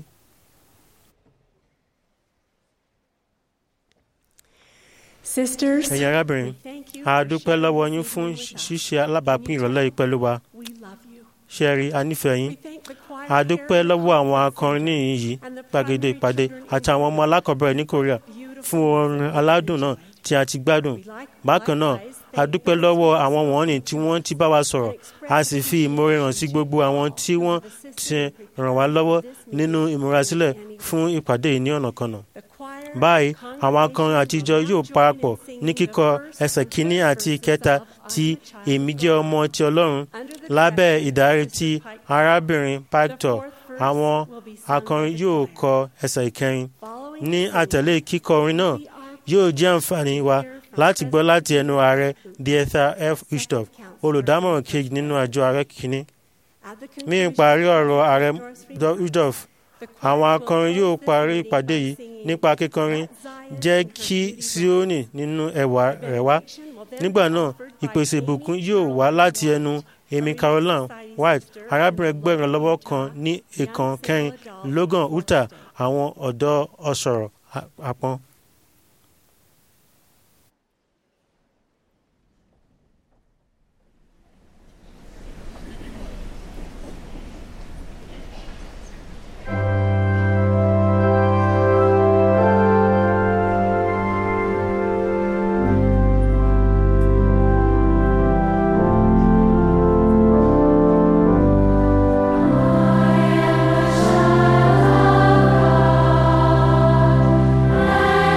N: Sisters,
C: ẹ̀yin arábìnrin a dúpẹ́ lọ́wọ́ yín fún ṣíṣe alábàápín ìrọ̀lẹ́ yìí pẹ̀lú wa ṣẹ́rí a nífẹ̀ẹ́ yín a dúpẹ́ lọ́wọ́ àwọn akọrin níyìn yìí gbàgede ìpàdé àti àwọn ọmọ alákọ̀ọ́bẹ̀rẹ̀ ní korea fún orin aládùn náà tí a ti gbádùn bákan náà a dúpẹ́ lọ́wọ́ àwọn wọ̀nyí tí wọ́n ti bá wa sọ̀rọ̀ a sì fi ìmoore hàn sí gbogbo àwọn tí wọ́n ti ràn wá lọ́wọ́ nínú ìmúrasílẹ̀ fún ìpàdé yìí ní ọ̀nàkọnà báyìí àwọn akọrin àtijọ́ yóò parapọ̀ ní kíkọ ẹsẹ̀ kínní àti ìkẹta tí èmi jẹ́ ọmọ ti ọlọ́run lábẹ́ ìdarí ti arábìnrin pactor àwọn akọrin yóò kọ ẹsẹ̀ ìkẹrin ní àtẹ̀lé kíkọ orin náà yóò jẹ́ àǹfààní wa láti gbọ́ láti ẹnu ààrẹ dietha f uchtdorf olùdámọ̀ràn kejì nínú àjọ ààrẹ kìíní ní ìparí ọ̀rọ̀ ààrẹ uchtdorf àwọn akọrin yóò parí ìpàdé yìí nípa kíkọrin jẹ́ kí síónì nínú ẹwà rẹ̀ wá nígbà náà ìpèsè ìbùkún yóò wá láti ẹnu amy caroline white arábìnrin gbẹ̀rún lọ́wọ́ kan ní ìkan kẹrin logan utah àwọn ọ̀dọ́ ọ̀sọ̀rọ̀ àpọ́n.
D: I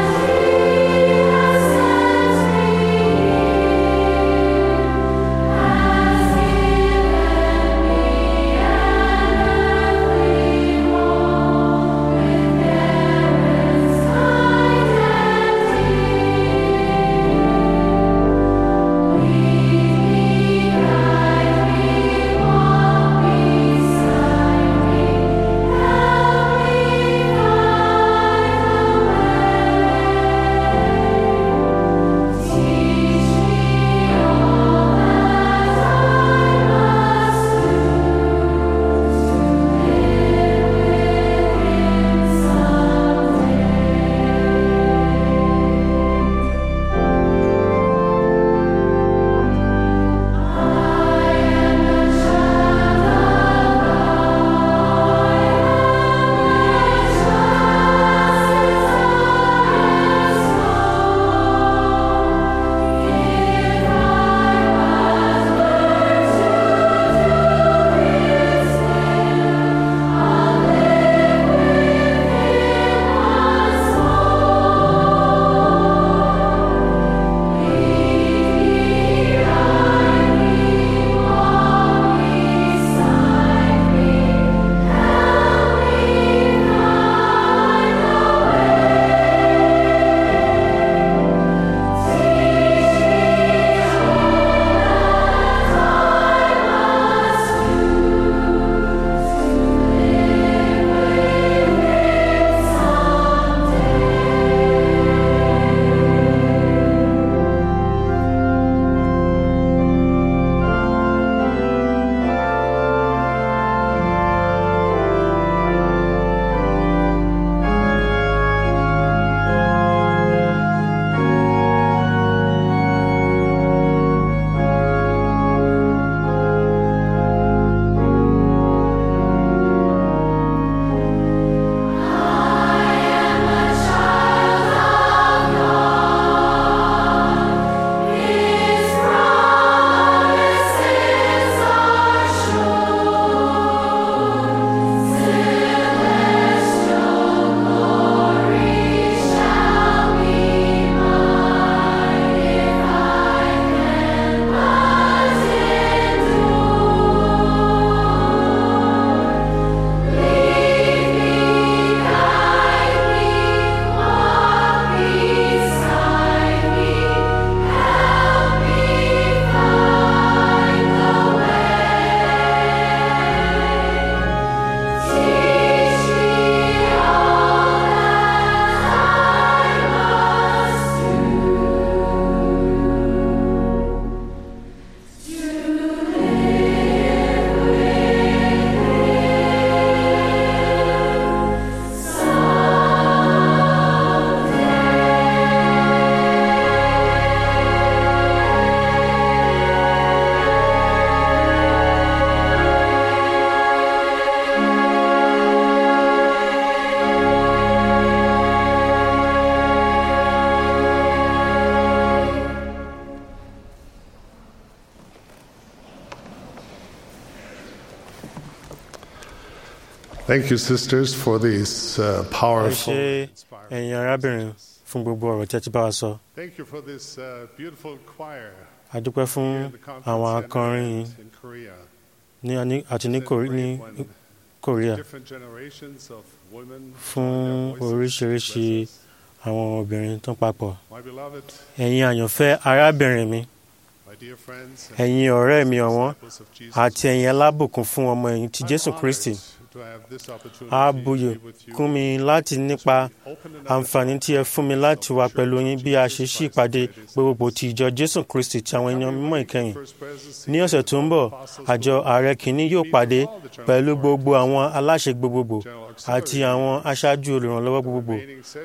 O: Thank you, sisters, for these uh,
C: ẹ
O: powerful.
C: ṣe ẹ̀yin arábìnrin fún gbogbo ọ̀rọ̀ tí ẹ ti bá wa sọ.
O: Thank you for this uh, beautiful choir
C: a dúpẹ́ fún
O: here at the conference
C: àwọn
O: center
C: akọrin
O: in Korea.
C: ní ní- àti ní Kore- ní Korea
O: Different generations of women
C: fún oríṣiríṣi àwọn obìnrin tó papọ̀.
O: My beloved,
C: ẹ̀yin àyànfẹ́ arábìnrin mi
O: my dear friends, and
C: ẹ̀yin ọ̀rẹ́ mi ọ̀wọ́n
O: disciples of Jesus,
C: àti ẹ̀yin alábùkún fún ọmọ ẹ̀yìn ti Jésù Kristi.
O: to have this opportunity
C: a
O: to
C: buyì
O: be with you
C: kún mi láti nípa àǹfààní tí ẹ fún mi láti wà pẹ̀lú yín bí a ṣe ṣí ìpàdé gbogbogbò ti ìjọ Jésù Kristi ti àwọn ènìyàn mímọ́ ìkẹyìn. ní ọ̀sẹ̀ tó ń bọ̀ àjọ ààrẹ kìíní yóò pàdé pẹ̀lú gbogbo àwọn aláṣẹ gbogbogbò àti àwọn aṣáájú olùrànlọ́wọ́ gbogbogbò.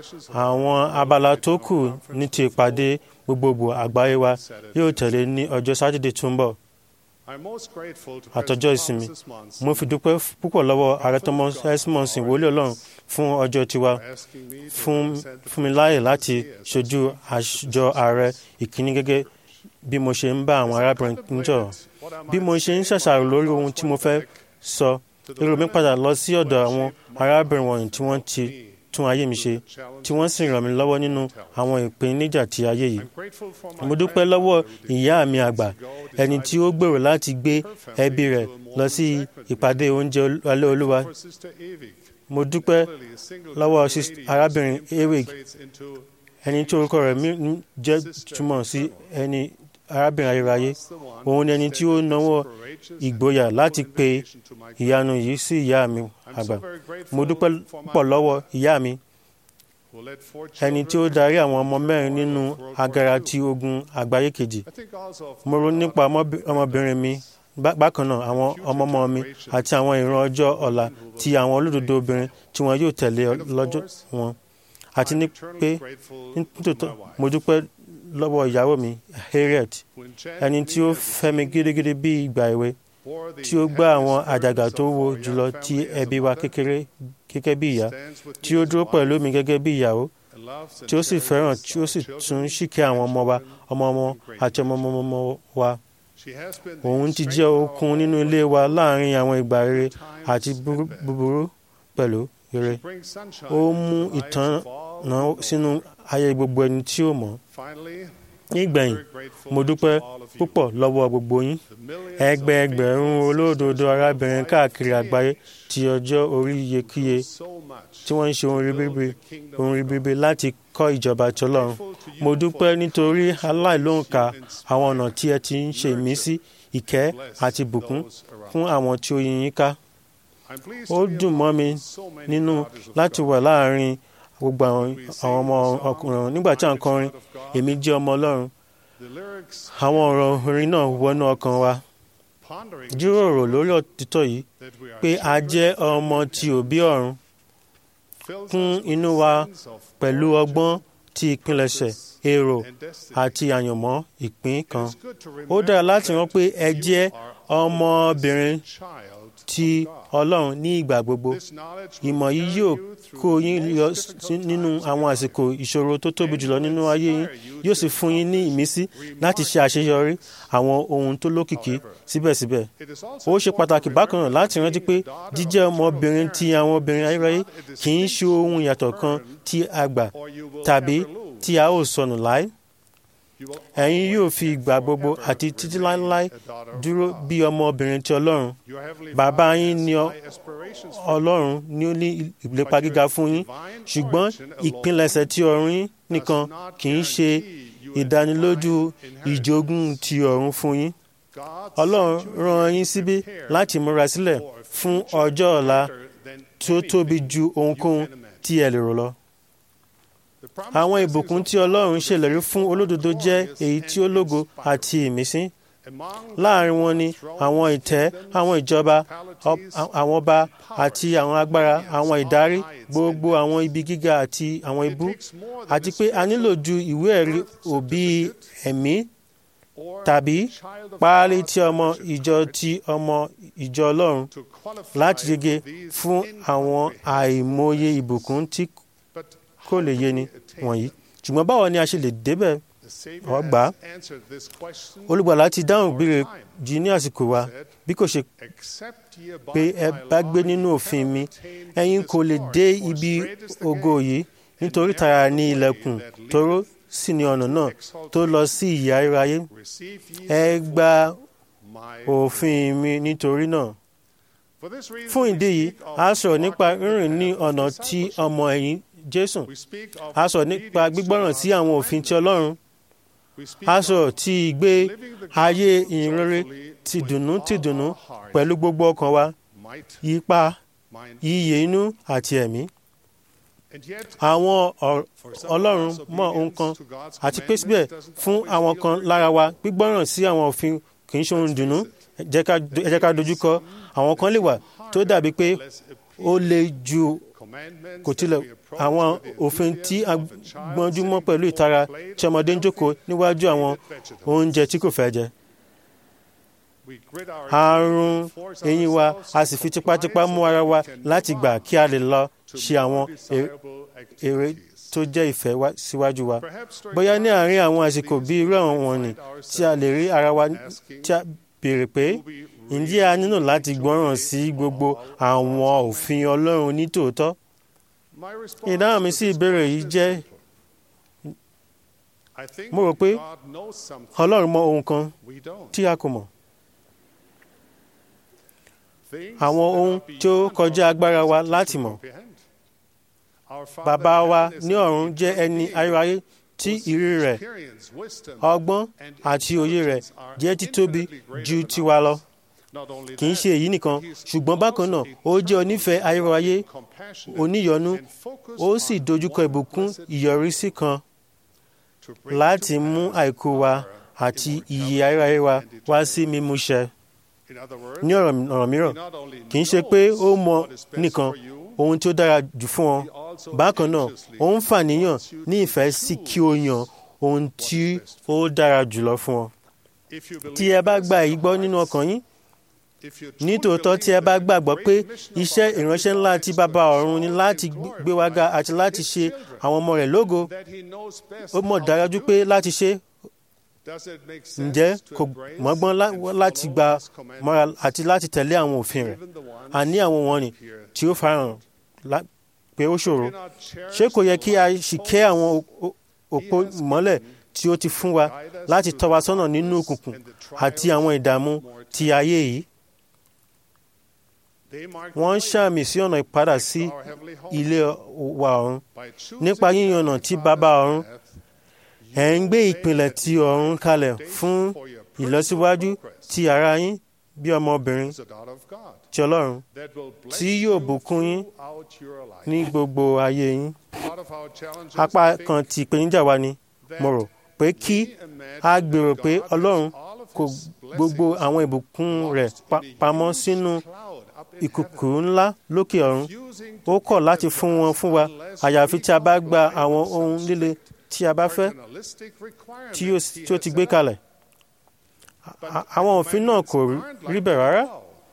C: àwọn abala tó kù ní ti ìpàdé gbogbogbò àgbáyé wa yóò tẹ̀lé ní ọjọ́ sátidé tó ń bọ̀
O: I'm most grateful to
C: àtọjọ́ ìsinmi mo fi dúpẹ́ púpọ̀ lọ́wọ́ ààrẹ thomas esmonson wòlíì ọlọ́run fún ọjọ́ tiwa fún fún mi láàyè láti ṣojú àjọ ààrẹ ìkíní gẹ́gẹ́ bí mo ṣe ń bá àwọn arábìnrin níjọ bí mo ṣe ń ṣàṣàrò lórí ohun tí mo fẹ́ sọ èrò mi padà lọ sí ọ̀dọ̀ àwọn arábìnrin wọ̀nyí tí wọ́n ti tún ayé mi ṣe tí wọ́n sì ràn mí lọ́wọ́ nínú àwọn ìpèníjà ti ayé yìí mo dúpẹ́ lọ́wọ́ ìyá mi àgbà ẹni tí ó gbèrò láti gbé ẹbí rẹ̀ lọ sí ìpàdé oúnjẹ alẹ́ olúwa mo dúpẹ́ lọ́wọ́ sis- arábìnrin ewig ẹni tí orúkọ rẹ̀ mi- ń jẹ́ túmọ̀ sí ẹni arábìnrin ayérayé òun ni ẹni tí ó náwó ìgboyà láti pe ìyanu yìí sí ìyá mi àgbà mo dúpẹ́ pọ̀ lọ́wọ́ ìyá mi
O: who led four
C: ẹni tí ó darí àwọn ọmọ mẹ́rin nínú agara ti ogun àgbáyé kejì
O: I think also of
C: mo ronú nípa ọmọbi- ọmọbìnrin mi bá- bákan náà àwọn ọmọọmọ mi àti àwọn ìran ọjọ́ ọ̀la ti àwọn olódodo obìnrin tí wọn yóò tẹ̀lé ọ- lọ́jọ́ wọn àti ní pé nítòótọ́ mo dúpẹ́ lọ́wọ́ ìyàwó mi harriet ẹni tí ó fẹ́ mi gidigidi bí ìgbà èwe tí ó gbá àwọn àjàgà tó wo jùlọ ti ẹbí wa kékeré gẹ́gẹ́ bí ìyá tí ó dúró pẹ̀lú mi gẹ́gẹ́ bí ìyàwó tí ó sì fẹ́ràn tí ó sì tún ṣìkẹ́ àwọn ọmọ wa ọmọ ọmọ àti ọmọ ọmọ ọmọ wa òun ti jẹ́ okun nínú ilé wa láàrin àwọn ìgbà rere àti búrú- búburú pẹ̀lú rere ó mú ìtànà sínú ayé gbogbo ẹni tí ó mọ̀
O: finally
C: nígbẹ̀yìn mo dúpẹ́ púpọ̀ lọ́wọ́ gbogbo yín ẹgbẹ́ ẹgbẹ̀rún olódodo arábìnrin káàkiri àgbáyé ti ọjọ́ orí iyekíye tí wọ́n ń ṣe ohun ribiribi ohun ribiribi láti kọ́ ìjọba ti Ọlọ́run mo dúpẹ́ nítorí aláìlóǹkà àwọn ọ̀nà tí ẹ ti ń ṣe ìmísí ìkẹ́ àti ìbùkún fún àwọn tí ó yí yín ká ó dùn mọ́ mi nínú láti wà láàrin gbogbo àwọn àwọn ọmọ ọkùnrin nígbà tí à ń kọrin èmi jẹ́ ọmọ Ọlọ́run àwọn ọ̀rọ̀ orin náà wọnú ọkàn wa jíròrò lórí òtítọ́ yìí pé a jẹ́ ọmọ ti òbí ọ̀run kún inú wa pẹ̀lú ọgbọ́n ti ìpilẹ̀ṣẹ̀ èrò àti àyànmọ́ ìpín kan ó dára láti rán pé ẹ jẹ́ ọmọbìnrin ti Ọlọ́run ní ìgbà gbogbo ìmọ̀ yìí yóò kó yín yọ sí- nínú àwọn àsìkò ìṣòro tó tóbi jùlọ nínú ayé yín yóò sì fún yín ní ìmísí láti ṣe àṣeyọrí àwọn ohun tó lókìkí síbẹ̀síbẹ̀ ó ṣe pàtàkì bákan náà láti rántí pé jíjẹ́ ọmọbìnrin ti àwọn obìnrin ayérayé kì í ṣe ohun ìyàtọ̀ kan tí a gbà tàbí tí a ó sọnù láé ẹ̀yin yóò fi ìgbà gbogbo àti títí láéláé dúró bí ọmọbìnrin ti Ọlọ́run bàbá yín ni ọ- Ọlọ́run ni ó ní ìlépa gíga fún yín ṣùgbọ́n ìpilẹ̀ṣẹ̀ ti ọ̀run yín nìkan kì í ṣe ìdánilójú ìjogún ti ọ̀run fún yín Ọlọ́run rán yín síbí láti múra sílẹ̀ fún ọjọ́ ọ̀la tí ó tóbi ju ohunkóhun tí ẹ lè rò lọ àwọn ìbùkún tí Ọlọ́run ṣèlérí fún olódodo jẹ́ èyí tí ó lógo àti ìmísí láàrin wọn ni àwọn ìtẹ́ àwọn ìjọba ọ- àwọn ọba àti àwọn agbára àwọn ìdarí gbogbo àwọn ibi gíga àti àwọn ibú àti pé a nílò ju ìwé ẹ̀rí òbí ẹ̀mí tàbí páálí tí ọmọ ìjọ ti ọmọ ìjọ Ọlọ́run láti yege fún àwọn àìmọye ìbùkún tí kò lè yé ni wọ̀nyí ṣùgbọ́n báwo ni a ṣe lè débẹ̀ ọ̀ gbà á olùgbàlà ti dáhùn ìbéèrè jù ní àsìkò wa bí kò ṣe pé ẹ bá gbé nínú òfin mi ẹ̀yin kò lè dé ibi ògo yìí nítorí tara ní ilẹ̀kùn tóró sì ní ọ̀nà náà tó lọ sí ìyà iráyé ẹ gba òfin mi nítorí náà fún ìdí yìí a sọ̀rọ̀ nípa rírìn ní ọ̀nà tí ọmọ ẹ̀yìn jésù a sọ̀rọ̀ nípa gbígbọ́ràn sí àwọn òfin ti ọlọ́run a sọ̀rọ̀ tí ìgbé ayé ìrere ti dùnnú ti dùnnú pẹ̀lú gbogbo ọkàn wa yípa yíyẹ inú àti ẹ̀mí àwọn ọlọ́run mọ ohun kan àti pé síbẹ̀ fún àwọn kan lára wa gbígbọ́ràn sí àwọn òfin kì í ṣe ohun dùnnú ẹ jẹ́ ká dojúkọ àwọn kan lè wà tó dàbí pé ó le ju kò tilẹ̀ àwọn òfin tí a gbọ́njú mọ́ pẹ̀lú ìtara tí ọmọdé ń jókòó níwájú àwọn oúnjẹ tí kò fẹ́ jẹ. àrùn eyín wa a sì fi tipátipá mú ara wa láti gbà kí a lè lọ ṣe àwọn èrè tó jẹ́ ìfẹ́ síwájú wa. bóyá ní àárín àwọn àsìkò bí irú àwọn wọ̀nyí tí a lè rí ara wa tí a béèrè pé ǹjẹ́ a nílò láti gbọ́ràn sí gbogbo àwọn òfin Ọlọ́run ní tòótọ́? ìdáhùn mi sí ìbéèrè yìí jẹ́ mo rò pé Ọlọ́run mọ ohun kan tí a kò mọ̀. àwọn ohun tí ó kọjá agbára wa láti mọ̀. Bàbá wa ní ọ̀run jẹ́ ẹni ayérayé tí ìrírí rẹ̀ ọgbọ́n àti òye rẹ̀ jẹ́ títóbi ju tiwa lọ kì í ṣe èyí nìkan ṣùgbọ́n bákan náà ó jẹ́ onífẹ̀ẹ́ ayérayé oníyọnú ó sì dojúkọ ìbùkún ìyọrísí kan láti mú àìkú wa àti ìyè ayérayé wa wá sí mímúṣẹ. ní ọ̀rọ̀ mìíràn kì í ṣe pé ó mọ nìkan ohun tí ó dára jù fún ọ bákan náà ó ń fàníyàn ní ìfẹ́ sí kí o yàn ohun tí ó dára jùlọ fún ọ. tí ẹ bá gba èyí gbọ́ nínú ọkàn yín nítòótọ́ tí ẹ bá gbàgbọ́ pé iṣẹ́ ìránṣẹ́ ńlá tí bàbá ọ̀run ni láti gbé wa ga àti láti ṣe àwọn ọmọ rẹ̀ lógo ó mọ̀ dájú pé láti ṣe ǹjẹ́ kò mọ́gbọ́n láti gba mọ́ra àti láti tẹ̀lé àwọn òfin rẹ̀ àní àwọn wọ̀nyí tí ó farahàn pé ó ṣòro ṣé kò yẹ kí a sì kẹ́ àwọn òpó mọ́lẹ̀ tí ó ti fún wa láti tọ́ wa sọ́nà nínú òkùnkùn àti àwọn ìdààmú ti ayé yìí wọ́n ń ṣàmì sí ọ̀nà ìpadà sí ilé wa ọ̀run nípa yíyan ọ̀nà tí bàbá ọ̀run ẹ̀ ń gbé ìpìlẹ̀ ti ọ̀run kalẹ̀ fún ìlọsíwájú ti ara yín bí ọmọbìnrin ti ọlọ́run tí yóò bùkún yín ní gbogbo ayé yín. apá kan ti ìpèníjà wa ni mo rò pé kí a gbèrò pé ọlọ́run kò gbogbo àwọn ìbùkún rẹ̀ pamọ́ sínú ìkùkù ńlá lókè ọ̀run ó kọ̀ láti fún wọn fún wa àyàfi tí a bá gba àwọn ohun líle tí a bá fẹ́ tí ó ti gbé kalẹ̀ àwọn òfin náà kò rí bẹ́ẹ̀ rárá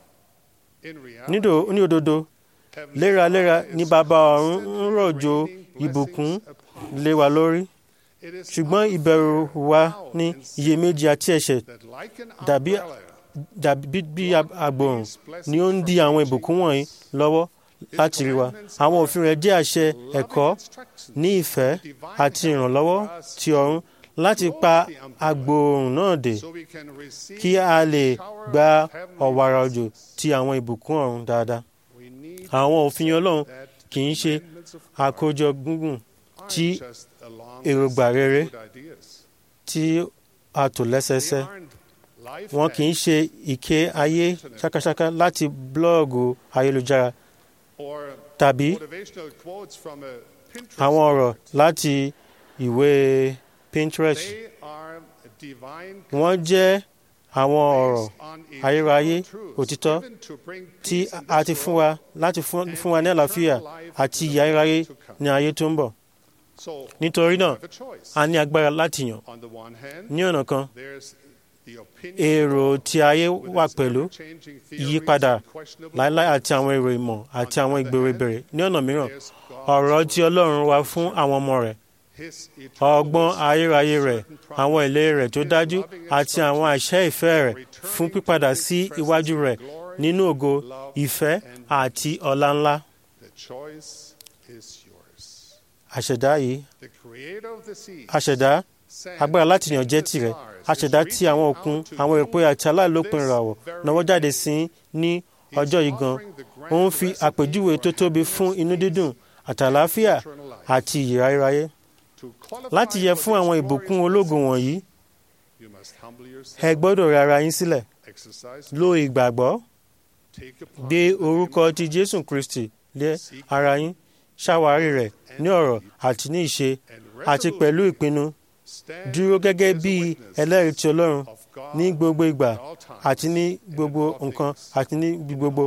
C: ní òdodo léraléra ni bàbá ọ̀run ń rọ̀jò ìbùkún lé wa lórí ṣùgbọ́n ìbẹ̀rù wa ní iyèméjì àti ẹ̀ṣẹ̀ dàbí dàbí bí agbòrùn ni ó ń di àwọn ìbùkún wọ̀nyí lọ́wọ́ láti rí wa. àwọn òfin rẹ̀ jẹ́ àṣẹ ẹ̀kọ́ ní ìfẹ́ àti ìrànlọ́wọ́ ti ọ̀run láti pa agbòrùn náà dé kí a lè gba ọ̀wàrà òjò ti àwọn ìbùkún ọ̀run dáadáa. àwọn òfin Ọlọ́run kì í ṣe àkójọ gúngùn tí èròǹgbà rere tí a tò lẹ́sẹsẹ wọn kì í ṣe ìké ayé ṣákáṣáká láti búlọ́ọ̀gù ayélujára tàbí àwọn ọ̀rọ̀ láti ìwé Pinterest wọ́n jẹ́ àwọn ọ̀rọ̀ ayérayé òtítọ́ tí a ti fún wa láti fún wa ní àlàáfíà àti ìyà ayérayé ní ayé tó ń bọ̀ nítorí náà a ní agbára láti yàn ní ọ̀nà kan èrò tí ayé wà pẹ̀lú ìyípadà láíláí àti àwọn èrò ìmọ̀ àti àwọn ìgbèrò ìbẹ̀rẹ̀ ní ọ̀nà mìíràn ọ̀rọ̀ tí Ọlọ́run wá fún àwọn ọmọ rẹ̀ ọgbọ́n ayérayé rẹ̀ àwọn ìlérí rẹ̀ tó dájú àti àwọn àṣẹ ìfẹ́ rẹ̀ fún pípadà sí iwájú rẹ̀ nínú ògo ìfẹ́ àti ọlá ńlá. àṣẹ̀dá yìí àṣẹ̀dá agbára láti yàn jẹ́ tirẹ̀ àṣẹ̀dá tí àwọn òkun àwọn èpo àti aláìlópin ìràwọ̀ náwó jáde sí ní ọjọ́ yìí gan ó ń fi àpèjúwe tó tóbi fún inú dídùn àtàláfíà àti ìyè ráyéráyé láti yẹ fún àwọn ìbùkún ológo wọ̀nyí ẹ gbọ́dọ̀ rẹ ara yín sílẹ̀ lo ìgbàgbọ́ gbé orúkọ ti Jésù Kristi lé ara yín ṣàwárí rẹ̀ ní ọ̀rọ̀ àti ní ìṣe àti pẹ̀lú ìpinnu dúró gẹ́gẹ́ bí ẹlẹ́rìí ti Ọlọ́run ní gbogbo ìgbà àti ní gbogbo nǹkan àti ní gbogbo.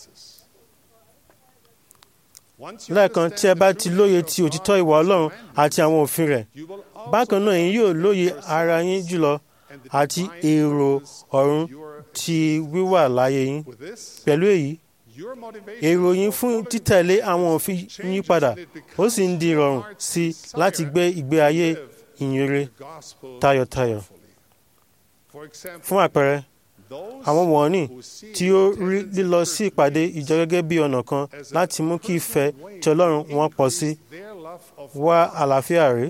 C: lẹ́ẹ̀kan tí ẹ bá ti lóye ti òtítọ́ ìwà Ọlọ́run àti àwọn òfin rẹ̀ bákan náà ẹ̀yin yóò lóye ara yín jùlọ àti èrò ọ̀run ti wíwà láyé yín pẹ̀lú èyí èrò yín fún títẹ̀lé àwọn òfin yín padà ó sì ń di ìrọ̀rùn sí i láti gbé ìgbé ayé ìyìnrere tayọ̀tayọ̀. fún àpẹẹrẹ àwọn wọ̀nyí tí ó rí lílọ sí ìpàdé ìjọ gẹ́gẹ́ bí ọ̀nà kan láti mú kí ìfẹ́ tí Ọlọ́run wọn pọ̀ sí wá àlàáfíà rí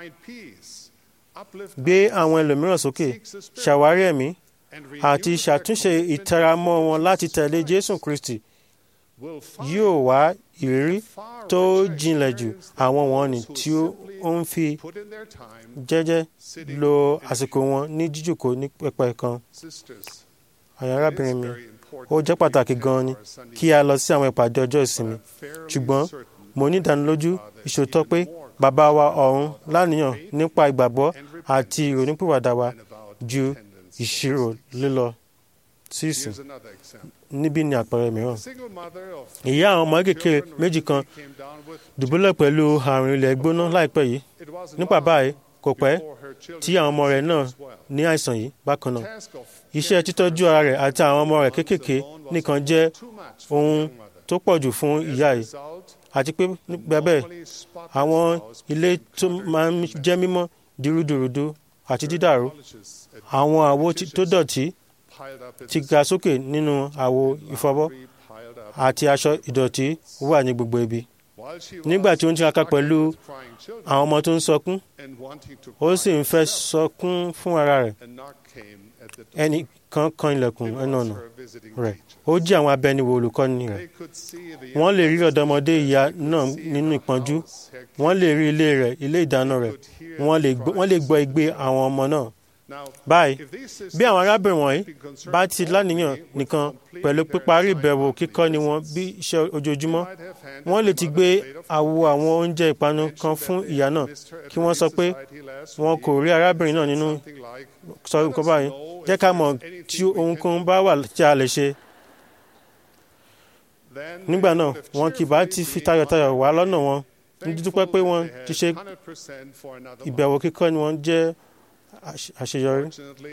C: gbé àwọn ẹlòmíràn sókè ṣàwárí ẹ̀mí àti ṣàtúnṣe ìtẹramọ́ wọn láti tẹ̀lé Jésù Kristi yóò wá ìrírí tó jinlẹ̀ jù àwọn wọ̀nyí tí ó ń fi jẹ́jẹ́ lo àsìkò wọn ní jíjòkó ní pẹpẹ kan. àyà arábìnrin mi ó jẹ́ pàtàkì gan-an ni kí a lọ sí àwọn ìpàdé ọjọ́ ìsinmi ṣùgbọ́n mo ní ìdánilójú ìṣòótọ́ pé bàbá wa ọ̀run láníyàn nípa ìgbàgbọ́ àti ìrònúpìwàdà wa ju ìṣirò lílọ sí ìsìn níbí ni àpẹẹrẹ mìíràn. ìyá àwọn ọmọ kékeré méjì kan dùbúlẹ̀ pẹ̀lú àrùn ilẹ̀ gbóná láìpẹ́ yìí nípa báyìí kò pẹ́ tí àwọn ọmọ rẹ̀ náà ní àìsàn yìí bákan náà. iṣẹ́ títọ́jú ara rẹ̀ àti àwọn ọmọ rẹ̀ kéékèèké nìkan jẹ́ ohun tó pọ̀ jù fún ìyá yìí àti pé nígbà bẹ́ẹ̀ àwọn ilé tó máa ń jẹ́ mímọ́ dìrúdùrúdú àti dídàrú àwọn àwo tó dọ̀tí ti ga sókè nínú àwo ìfọbọ́ àti aṣọ ìdọ̀tí wà ní gbogbo ibi. nígbà tí ó ń tiraka pẹ̀lú àwọn ọmọ tó ń sọkún ó sì ń fẹ́ sọkún fún ara rẹ̀ ẹnì kan kan ilẹ̀kùn ẹnu ọ̀nà rẹ̀ ó jí àwọn abẹniwò olùkọ́ni rẹ̀ wọ́n lè rí ọ̀dọ́mọdé ìyá náà nínú ìpọ́njú wọ́n lè rí ilé rẹ̀ ilé ìdáná rẹ̀ wọ́n lè gbọ́ igbe àwọn ọmọ náà báyìí bí àwọn arábìnrin wọ̀nyí bá ti láníyàn nìkan pẹ̀lú píparí ìbẹ̀wò kíkọ́ni wọn bí iṣẹ́ ojoojúmọ́ wọ́n lè ti gbé àwo àwọn oúnjẹ ìpanu kan fún ìyá náà kí wọ́n sọ pé wọn kò rí arábìnrin náà nínú sọ nǹkan báyìí jẹ́ ká mọ̀ tí ohunkóhun bá wà tí a lè ṣe. nígbà náà wọn kì bá ti fi tayọ̀tayọ̀ wá lọ́nà wọn ní dúpẹ́ pé wọ́n ti ṣe ìbẹ̀wò kíkọ́ni wọn jẹ́ àṣeyọrí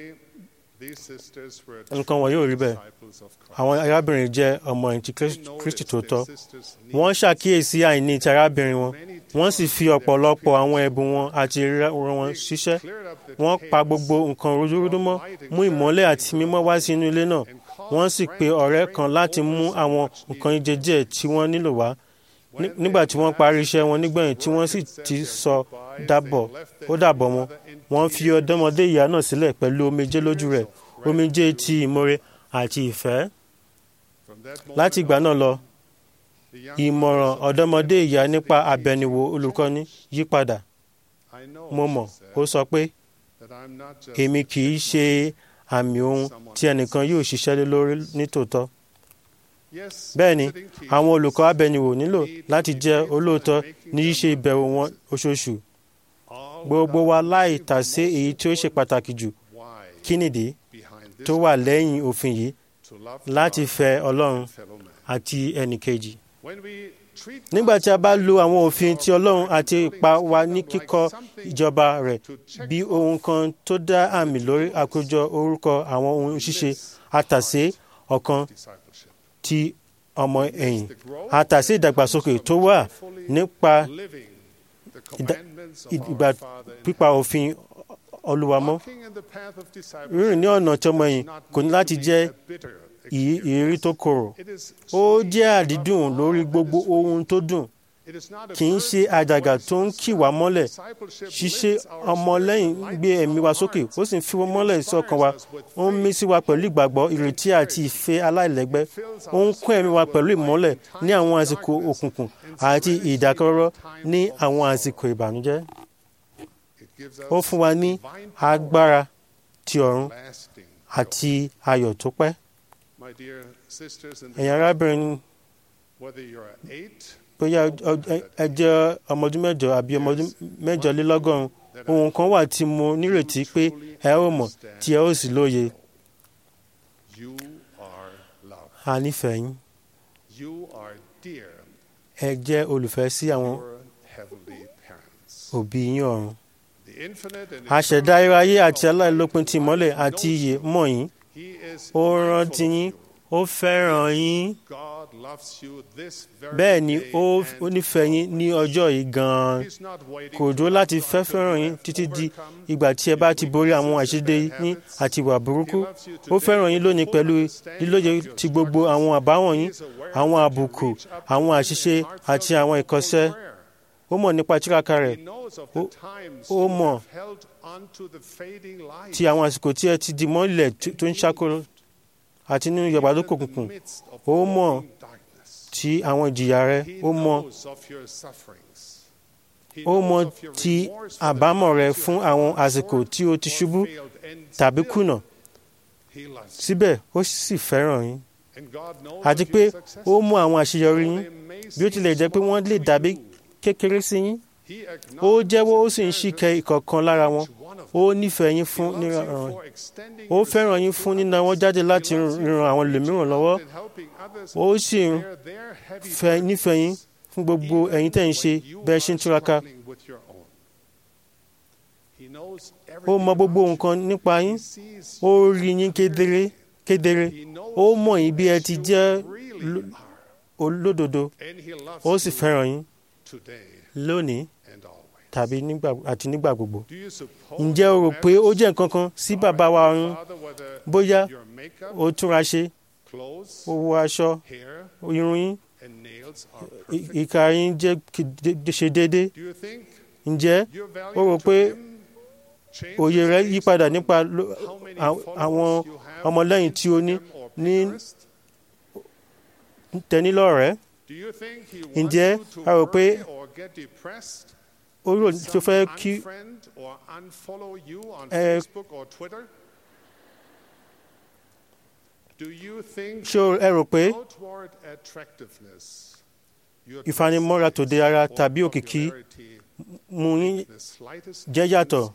C: nǹkan wọ̀nyí ò rí bẹ́ẹ̀ àwọn arábìnrin jẹ́ ọmọ ẹ̀yìn ti Kristi tòótọ́ wọ́n ṣàkíyèsí àìní ti arábìnrin wọn wọ́n sì fi ọ̀pọ̀lọpọ̀ àwọn ẹ̀bùn wọn àti ìríra wọn ṣiṣẹ́ wọ́n pa gbogbo nǹkan rúdúrúdú mọ́ mú ìmọ́lẹ̀ àti mímọ́ wá sí inú ilé náà wọ́n sì pe ọ̀rẹ́ kan láti mú àwọn nǹkan ìjẹjẹ tí wọ́n nílò wá nígbà tí wọ́n parí iṣẹ́ wọn nígbẹ̀yìn tí wọ́n sì ti sọ dábọ̀ ó dàbọ̀ wọn wọ́n fi ọ̀dọ́mọdé ìyá náà sílẹ̀ pẹ̀lú omijé lójú rẹ̀ omijé ti ìmoore àti ìfẹ́. láti ìgbà náà lọ ìmọ̀ràn ọ̀dọ́mọdé ìyá nípa àbẹ̀niwò olùkọ́ni yí padà. mo mọ̀ ó sọ pé èmi kì í ṣe àmì ohun tí ẹnìkan yóò ṣiṣẹ́ lé lórí nítòótọ́. bẹ́ẹ̀ ni àwọn olùkọ́ abẹniwò nílò láti jẹ́ olóòótọ́ ní ṣíṣe ìbẹ̀wò wọn oṣooṣù gbogbo wa láì tàsé èyí tí ó ṣe pàtàkì jù kí nìdí tó wà lẹ́yìn òfin yìí láti fẹ́ Ọlọ́run àti ẹnìkejì. nígbà tí a bá lo àwọn òfin ti Ọlọ́run àti ipa wa ní kíkọ́ ìjọba rẹ̀ bí ohun kan tó dá àmì lórí àkójọ orúkọ àwọn ohun ṣíṣe àtàsé ọ̀kan ti ọmọ ẹ̀yìn àtàsé ìdàgbàsókè tó wà nípa ìgbà pípa òfin Olúwa mọ́ rírìn ní ọ̀nà tọmọyìn kò ní láti jẹ́ ìrírí tó korò ó jẹ́ àdídùn lórí gbogbo ohun tó dùn kì í ṣe àjàgà tó ń kì wá mọ́lẹ̀ ṣíṣe ọmọlẹ́yìn gbé ẹ̀mí wa sókè ó sì ń fi wọ́n mọ́lẹ̀ sọ́kàn wa ó ń mí sí wa pẹ̀lú ìgbàgbọ́ ìrètí àti ìfẹ́ aláìlẹ́gbẹ́ ó ń kún ẹ̀mí wa pẹ̀lú ìmọ́lẹ̀ ní àwọn àsìkò òkùnkùn àti ìdákẹ́rọ́rọ́ ní àwọn àsìkò ìbànújẹ́ ó fún wa ní agbára ti ọ̀run àti ayọ̀ tó pẹ́ ẹ̀yin arábìnrin bóyá ẹ jẹ́ ọmọ ọdún mẹ́jọ àbí ọmọ ọdún mẹ́jọlélọ́gọ́rùn ohun kan wà tí mo nírètí pé ẹ ó mọ̀ tí ẹ ó sì lóye. a nífẹ̀ẹ́ yín. ẹ jẹ́ olùfẹ́ sí àwọn òbí yín ọ̀run. àṣẹ̀dá ayé àti aláìlópin ti ìmọ́lẹ̀ àti iyè mọ̀ yín. ó rántí yín ó fẹ́ràn yín bẹ́ẹ̀ ni ó nífẹ̀ẹ́ yín ní ọjọ́ yìí gan-an kò dúró láti fẹ́ fẹ́ràn yín títí di ìgbà tí ẹ bá ti borí àwọn àṣìṣe yín àti ìwà burúkú ó fẹ́ràn yín lónìí pẹ̀lú lílóye ti gbogbo àwọn àbáwọ̀n yín àwọn àbùkù àwọn àṣìṣe àti àwọn ìkọsẹ̀ ó mọ̀ nípa tíraka rẹ̀ ó mọ̀ ti àwọn àsìkò tí ẹ ti di mọ́lẹ̀ tó ń ṣàkóló àti nínú yọ̀gbà tó kò kùnkùn ó mọ̀ ti àwọn ìjìyà rẹ ó mọ̀ ó mọ̀ ti àbámọ̀ rẹ fún àwọn àsìkò tí o ti ṣubú tàbí kùnà síbẹ̀ ó sì fẹ́ràn yín àti pé ó mọ̀ àwọn àṣeyọrí yín bí ó tilẹ̀ jẹ́ pé wọ́n lè dàbí kékeré sí yín ó jẹ́wọ́ ó sì ń ṣìkẹ́ ìkọ̀ọ̀kan lára wọn ó nífẹ̀ẹ́ yín fún níran ó fẹ́ràn yín fún níná wọn jáde láti ran àwọn ẹlòmíràn lọ́wọ́ ó sì fẹ́ nífẹ̀ẹ́ yín fún gbogbo ẹ̀yin tẹ̀ ń ṣe bẹ́ẹ̀ ṣe ń túraká ó mọ gbogbo nǹkan nípa yín ó rí yín kedere kedere ó mọ̀ yín bí ẹ ti jẹ́ olódodo ó sì fẹ́ràn yín lónìí tàbí nígbà àti nígbà gbogbo. ǹjẹ́ o rò pé ó jẹ́ nǹkan kan sí bàbá wa ọ̀run bóyá o túnra ṣe o wọ aṣọ irun yín ìka yín jẹ́ ṣe déédéé ǹjẹ́ o rò pé òye rẹ yí padà nípa àwọn ọmọlẹ́yìn tí o ní ní tẹ́nílọ́rẹ̀ẹ́ ǹjẹ́ a rò pé ó rò tó fẹ́ kí ẹ ṣé ẹ rò pé ìfanimọ́ra tòde ara tàbí òkìkí mú yín jẹ́ yàtọ̀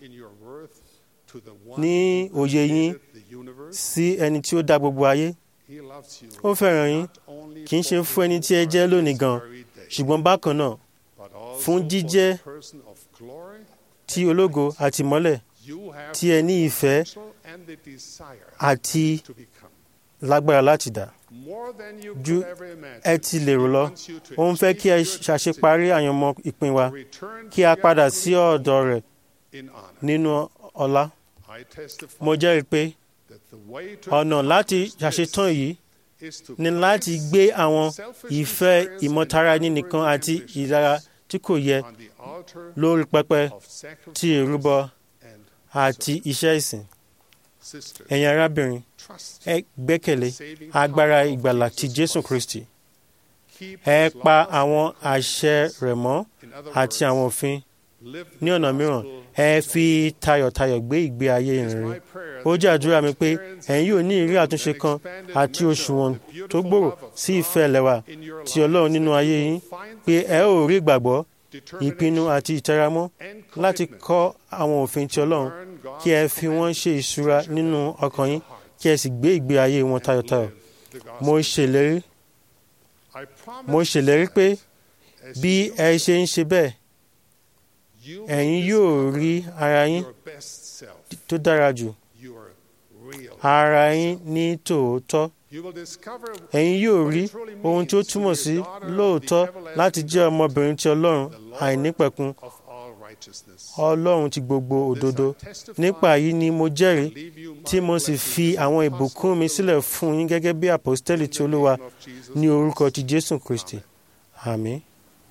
C: ní òye yín sí ẹni tí ó dá gbogbo ayé ó fẹ́ràn yín kì í ṣe fún ẹni tí ẹ jẹ́ lónìí gan ṣùgbọ́n bákan náà fún jíjẹ́ ti ológo àti mọ́lẹ̀ tí ẹ ní ìfẹ́ àti lágbára láti dà ju ẹ ti lérò lọ ó ń fẹ́ kí ẹ ṣàṣeparí àyànmọ́ ìpín wa kí a padà sí ọ̀dọ̀ rẹ̀ nínú ọlá mo jẹ́rìí pé ọ̀nà láti ṣàṣetán yìí ni láti gbé àwọn ìfẹ́ ìmọ̀tara ẹni nìkan àti ìlara tí kò yẹ lórí pẹpẹ tí ìrúbọ àti iṣẹ́ ìsìn. ẹ̀yin arábìnrin ẹ gbẹ́kẹ̀lé agbára ìgbàlà ti Jésù Kristi. ẹ pa àwọn àṣẹ rẹ̀ mọ́ àti àwọn òfin ní ọ̀nà mìíràn ẹ fi tayọ̀tayọ̀ gbé ìgbé ayé ìrìn ó jẹ́ àdúrà mi pé ẹ̀yin yóò ní ìrírí àtúnṣe kan àti òṣùwọ̀n tó gbòòrò sí ìfẹ́ ẹlẹ́wà ti Ọlọ́run nínú ayé yín pé ẹ ó rí ìgbàgbọ́ ìpinnu àti ìtẹramọ́ láti kọ́ àwọn òfin ti Ọlọ́run kí ẹ fi wọ́n ṣe ìṣúra nínú ọkàn yín kí ẹ sì gbé ìgbé ayé wọn tayọ̀tayọ̀ mo ṣèlérí mo ṣèlérí pé bí ẹ ṣe ń ṣe bẹ́ẹ̀ ẹ̀yin yóò rí ara yín tó dára jù ara yín ní tòótọ́ ẹ̀yin yóò rí ohun tí ó túmọ̀ sí lóòótọ́ láti jẹ́ ọmọbìnrin ti Ọlọ́run àìnípẹ̀kun ọlọ́run ti gbogbo òdodo nípa yìí ni mo jẹ́rìí tí mo sì fi àwọn ìbùkún mi sílẹ̀ fún yín gẹ́gẹ́ bí àpọ́stẹ́lì tí olúwa ní orúkọ ti jésù kristi àmín.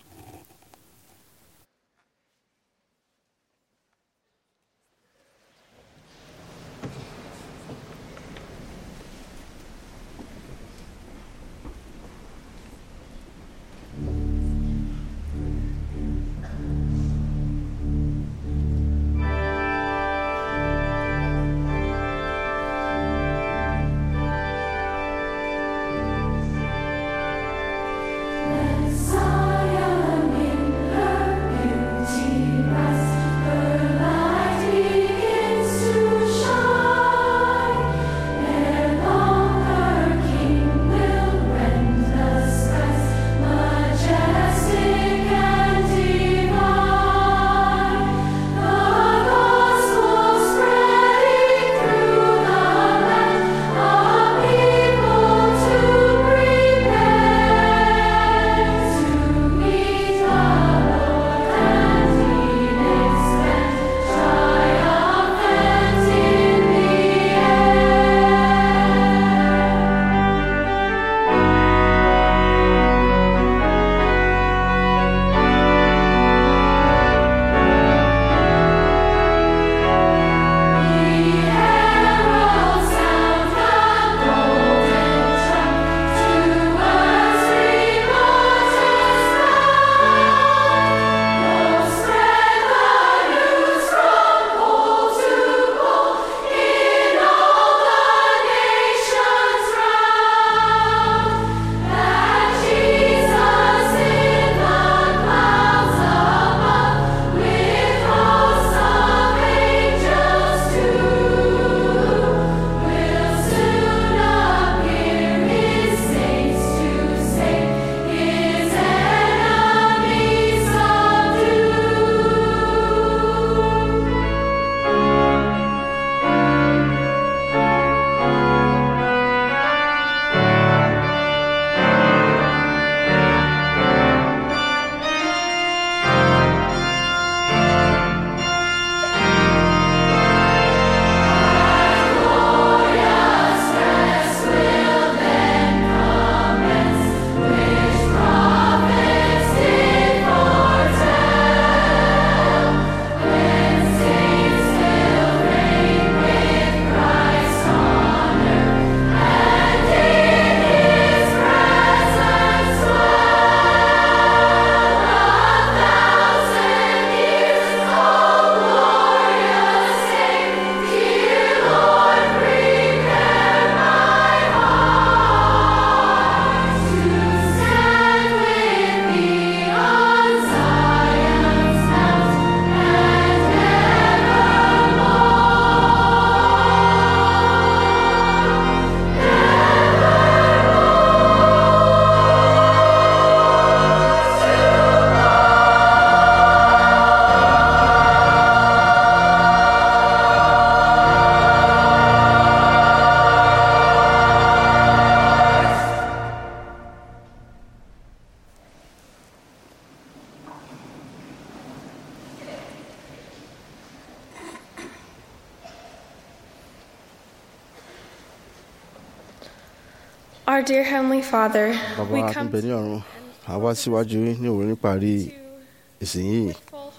J: Our dear Heavenly Father,
B: bàbá
J: we
B: wa
J: come
B: níbẹ̀ ní ọ̀run àwa síwájú yín ní òwúrọ̀ níparí ìsìn yìí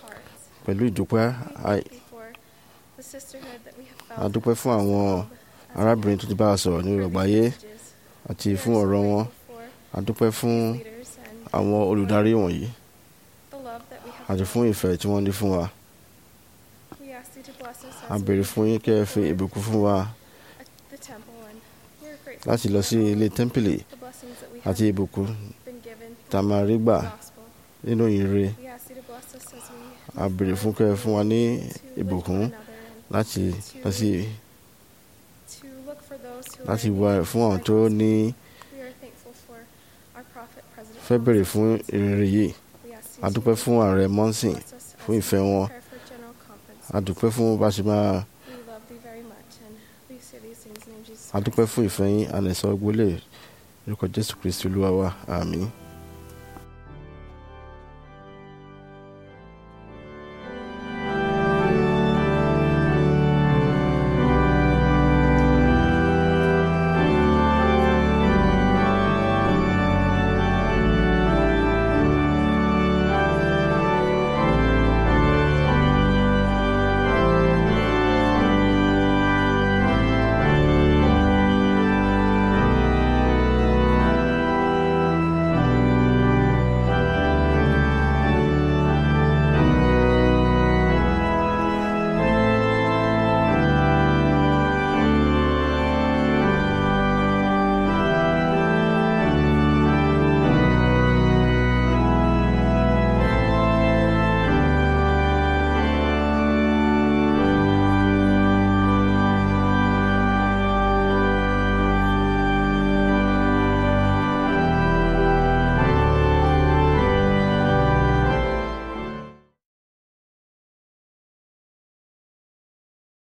B: pẹ̀lú ìdúpẹ́ a-
J: the sisterhood that we have
B: a
J: felt.
B: dúpẹ́ fún àwọn arábìnrin tó ti bá a sọ̀rọ̀ ní ìrọ̀gbáyé àti fún ọ̀rọ̀ wọn a dúpẹ́ fún àwọn olùdarí wọ̀nyí
J: The love that we have
B: àti fún ìfẹ́ tí wọ́n ní fún wa
J: We ask you to bless us
B: a
J: as
B: béèrè
J: we
B: fún yín kẹ́ ẹ fi ìbùkún fún wa
J: at the temple and we're grateful
B: láti lọ sí ilé tẹ́ḿpìlì
J: the blessings that we
B: àti
J: have
B: ìbùkún
J: been given
B: tá a máa rí gbà
J: gospel.
B: nínú ìyìnrere
J: We ask you to bless us as we
B: a béèrè fún kẹ́ ẹ fún wa ní ìbùkún láti lọ sí
J: to look for those who
B: láti
J: are in
B: wá
J: need.
B: fún àwọn tó ní
J: We are thankful for our prophet, President
B: fẹ́ béèrè
J: Thomas.
B: fún ìrere yìí
J: We ask you
B: a
J: to
B: dúpẹ́ fún ààrẹ mọ́nsìn
J: bless us
B: fún
J: as
B: ìfẹ́
J: we
B: wọn
J: prepare for general conference.
B: a dúpẹ́ fún bá a ṣe máa
J: We love thee very much and we say these things in the name of Jesus
B: a dúpẹ́ fún ìfẹ́ yín a lè sọ gbólé lórúkọ jésù kristi olúwa wa àmín.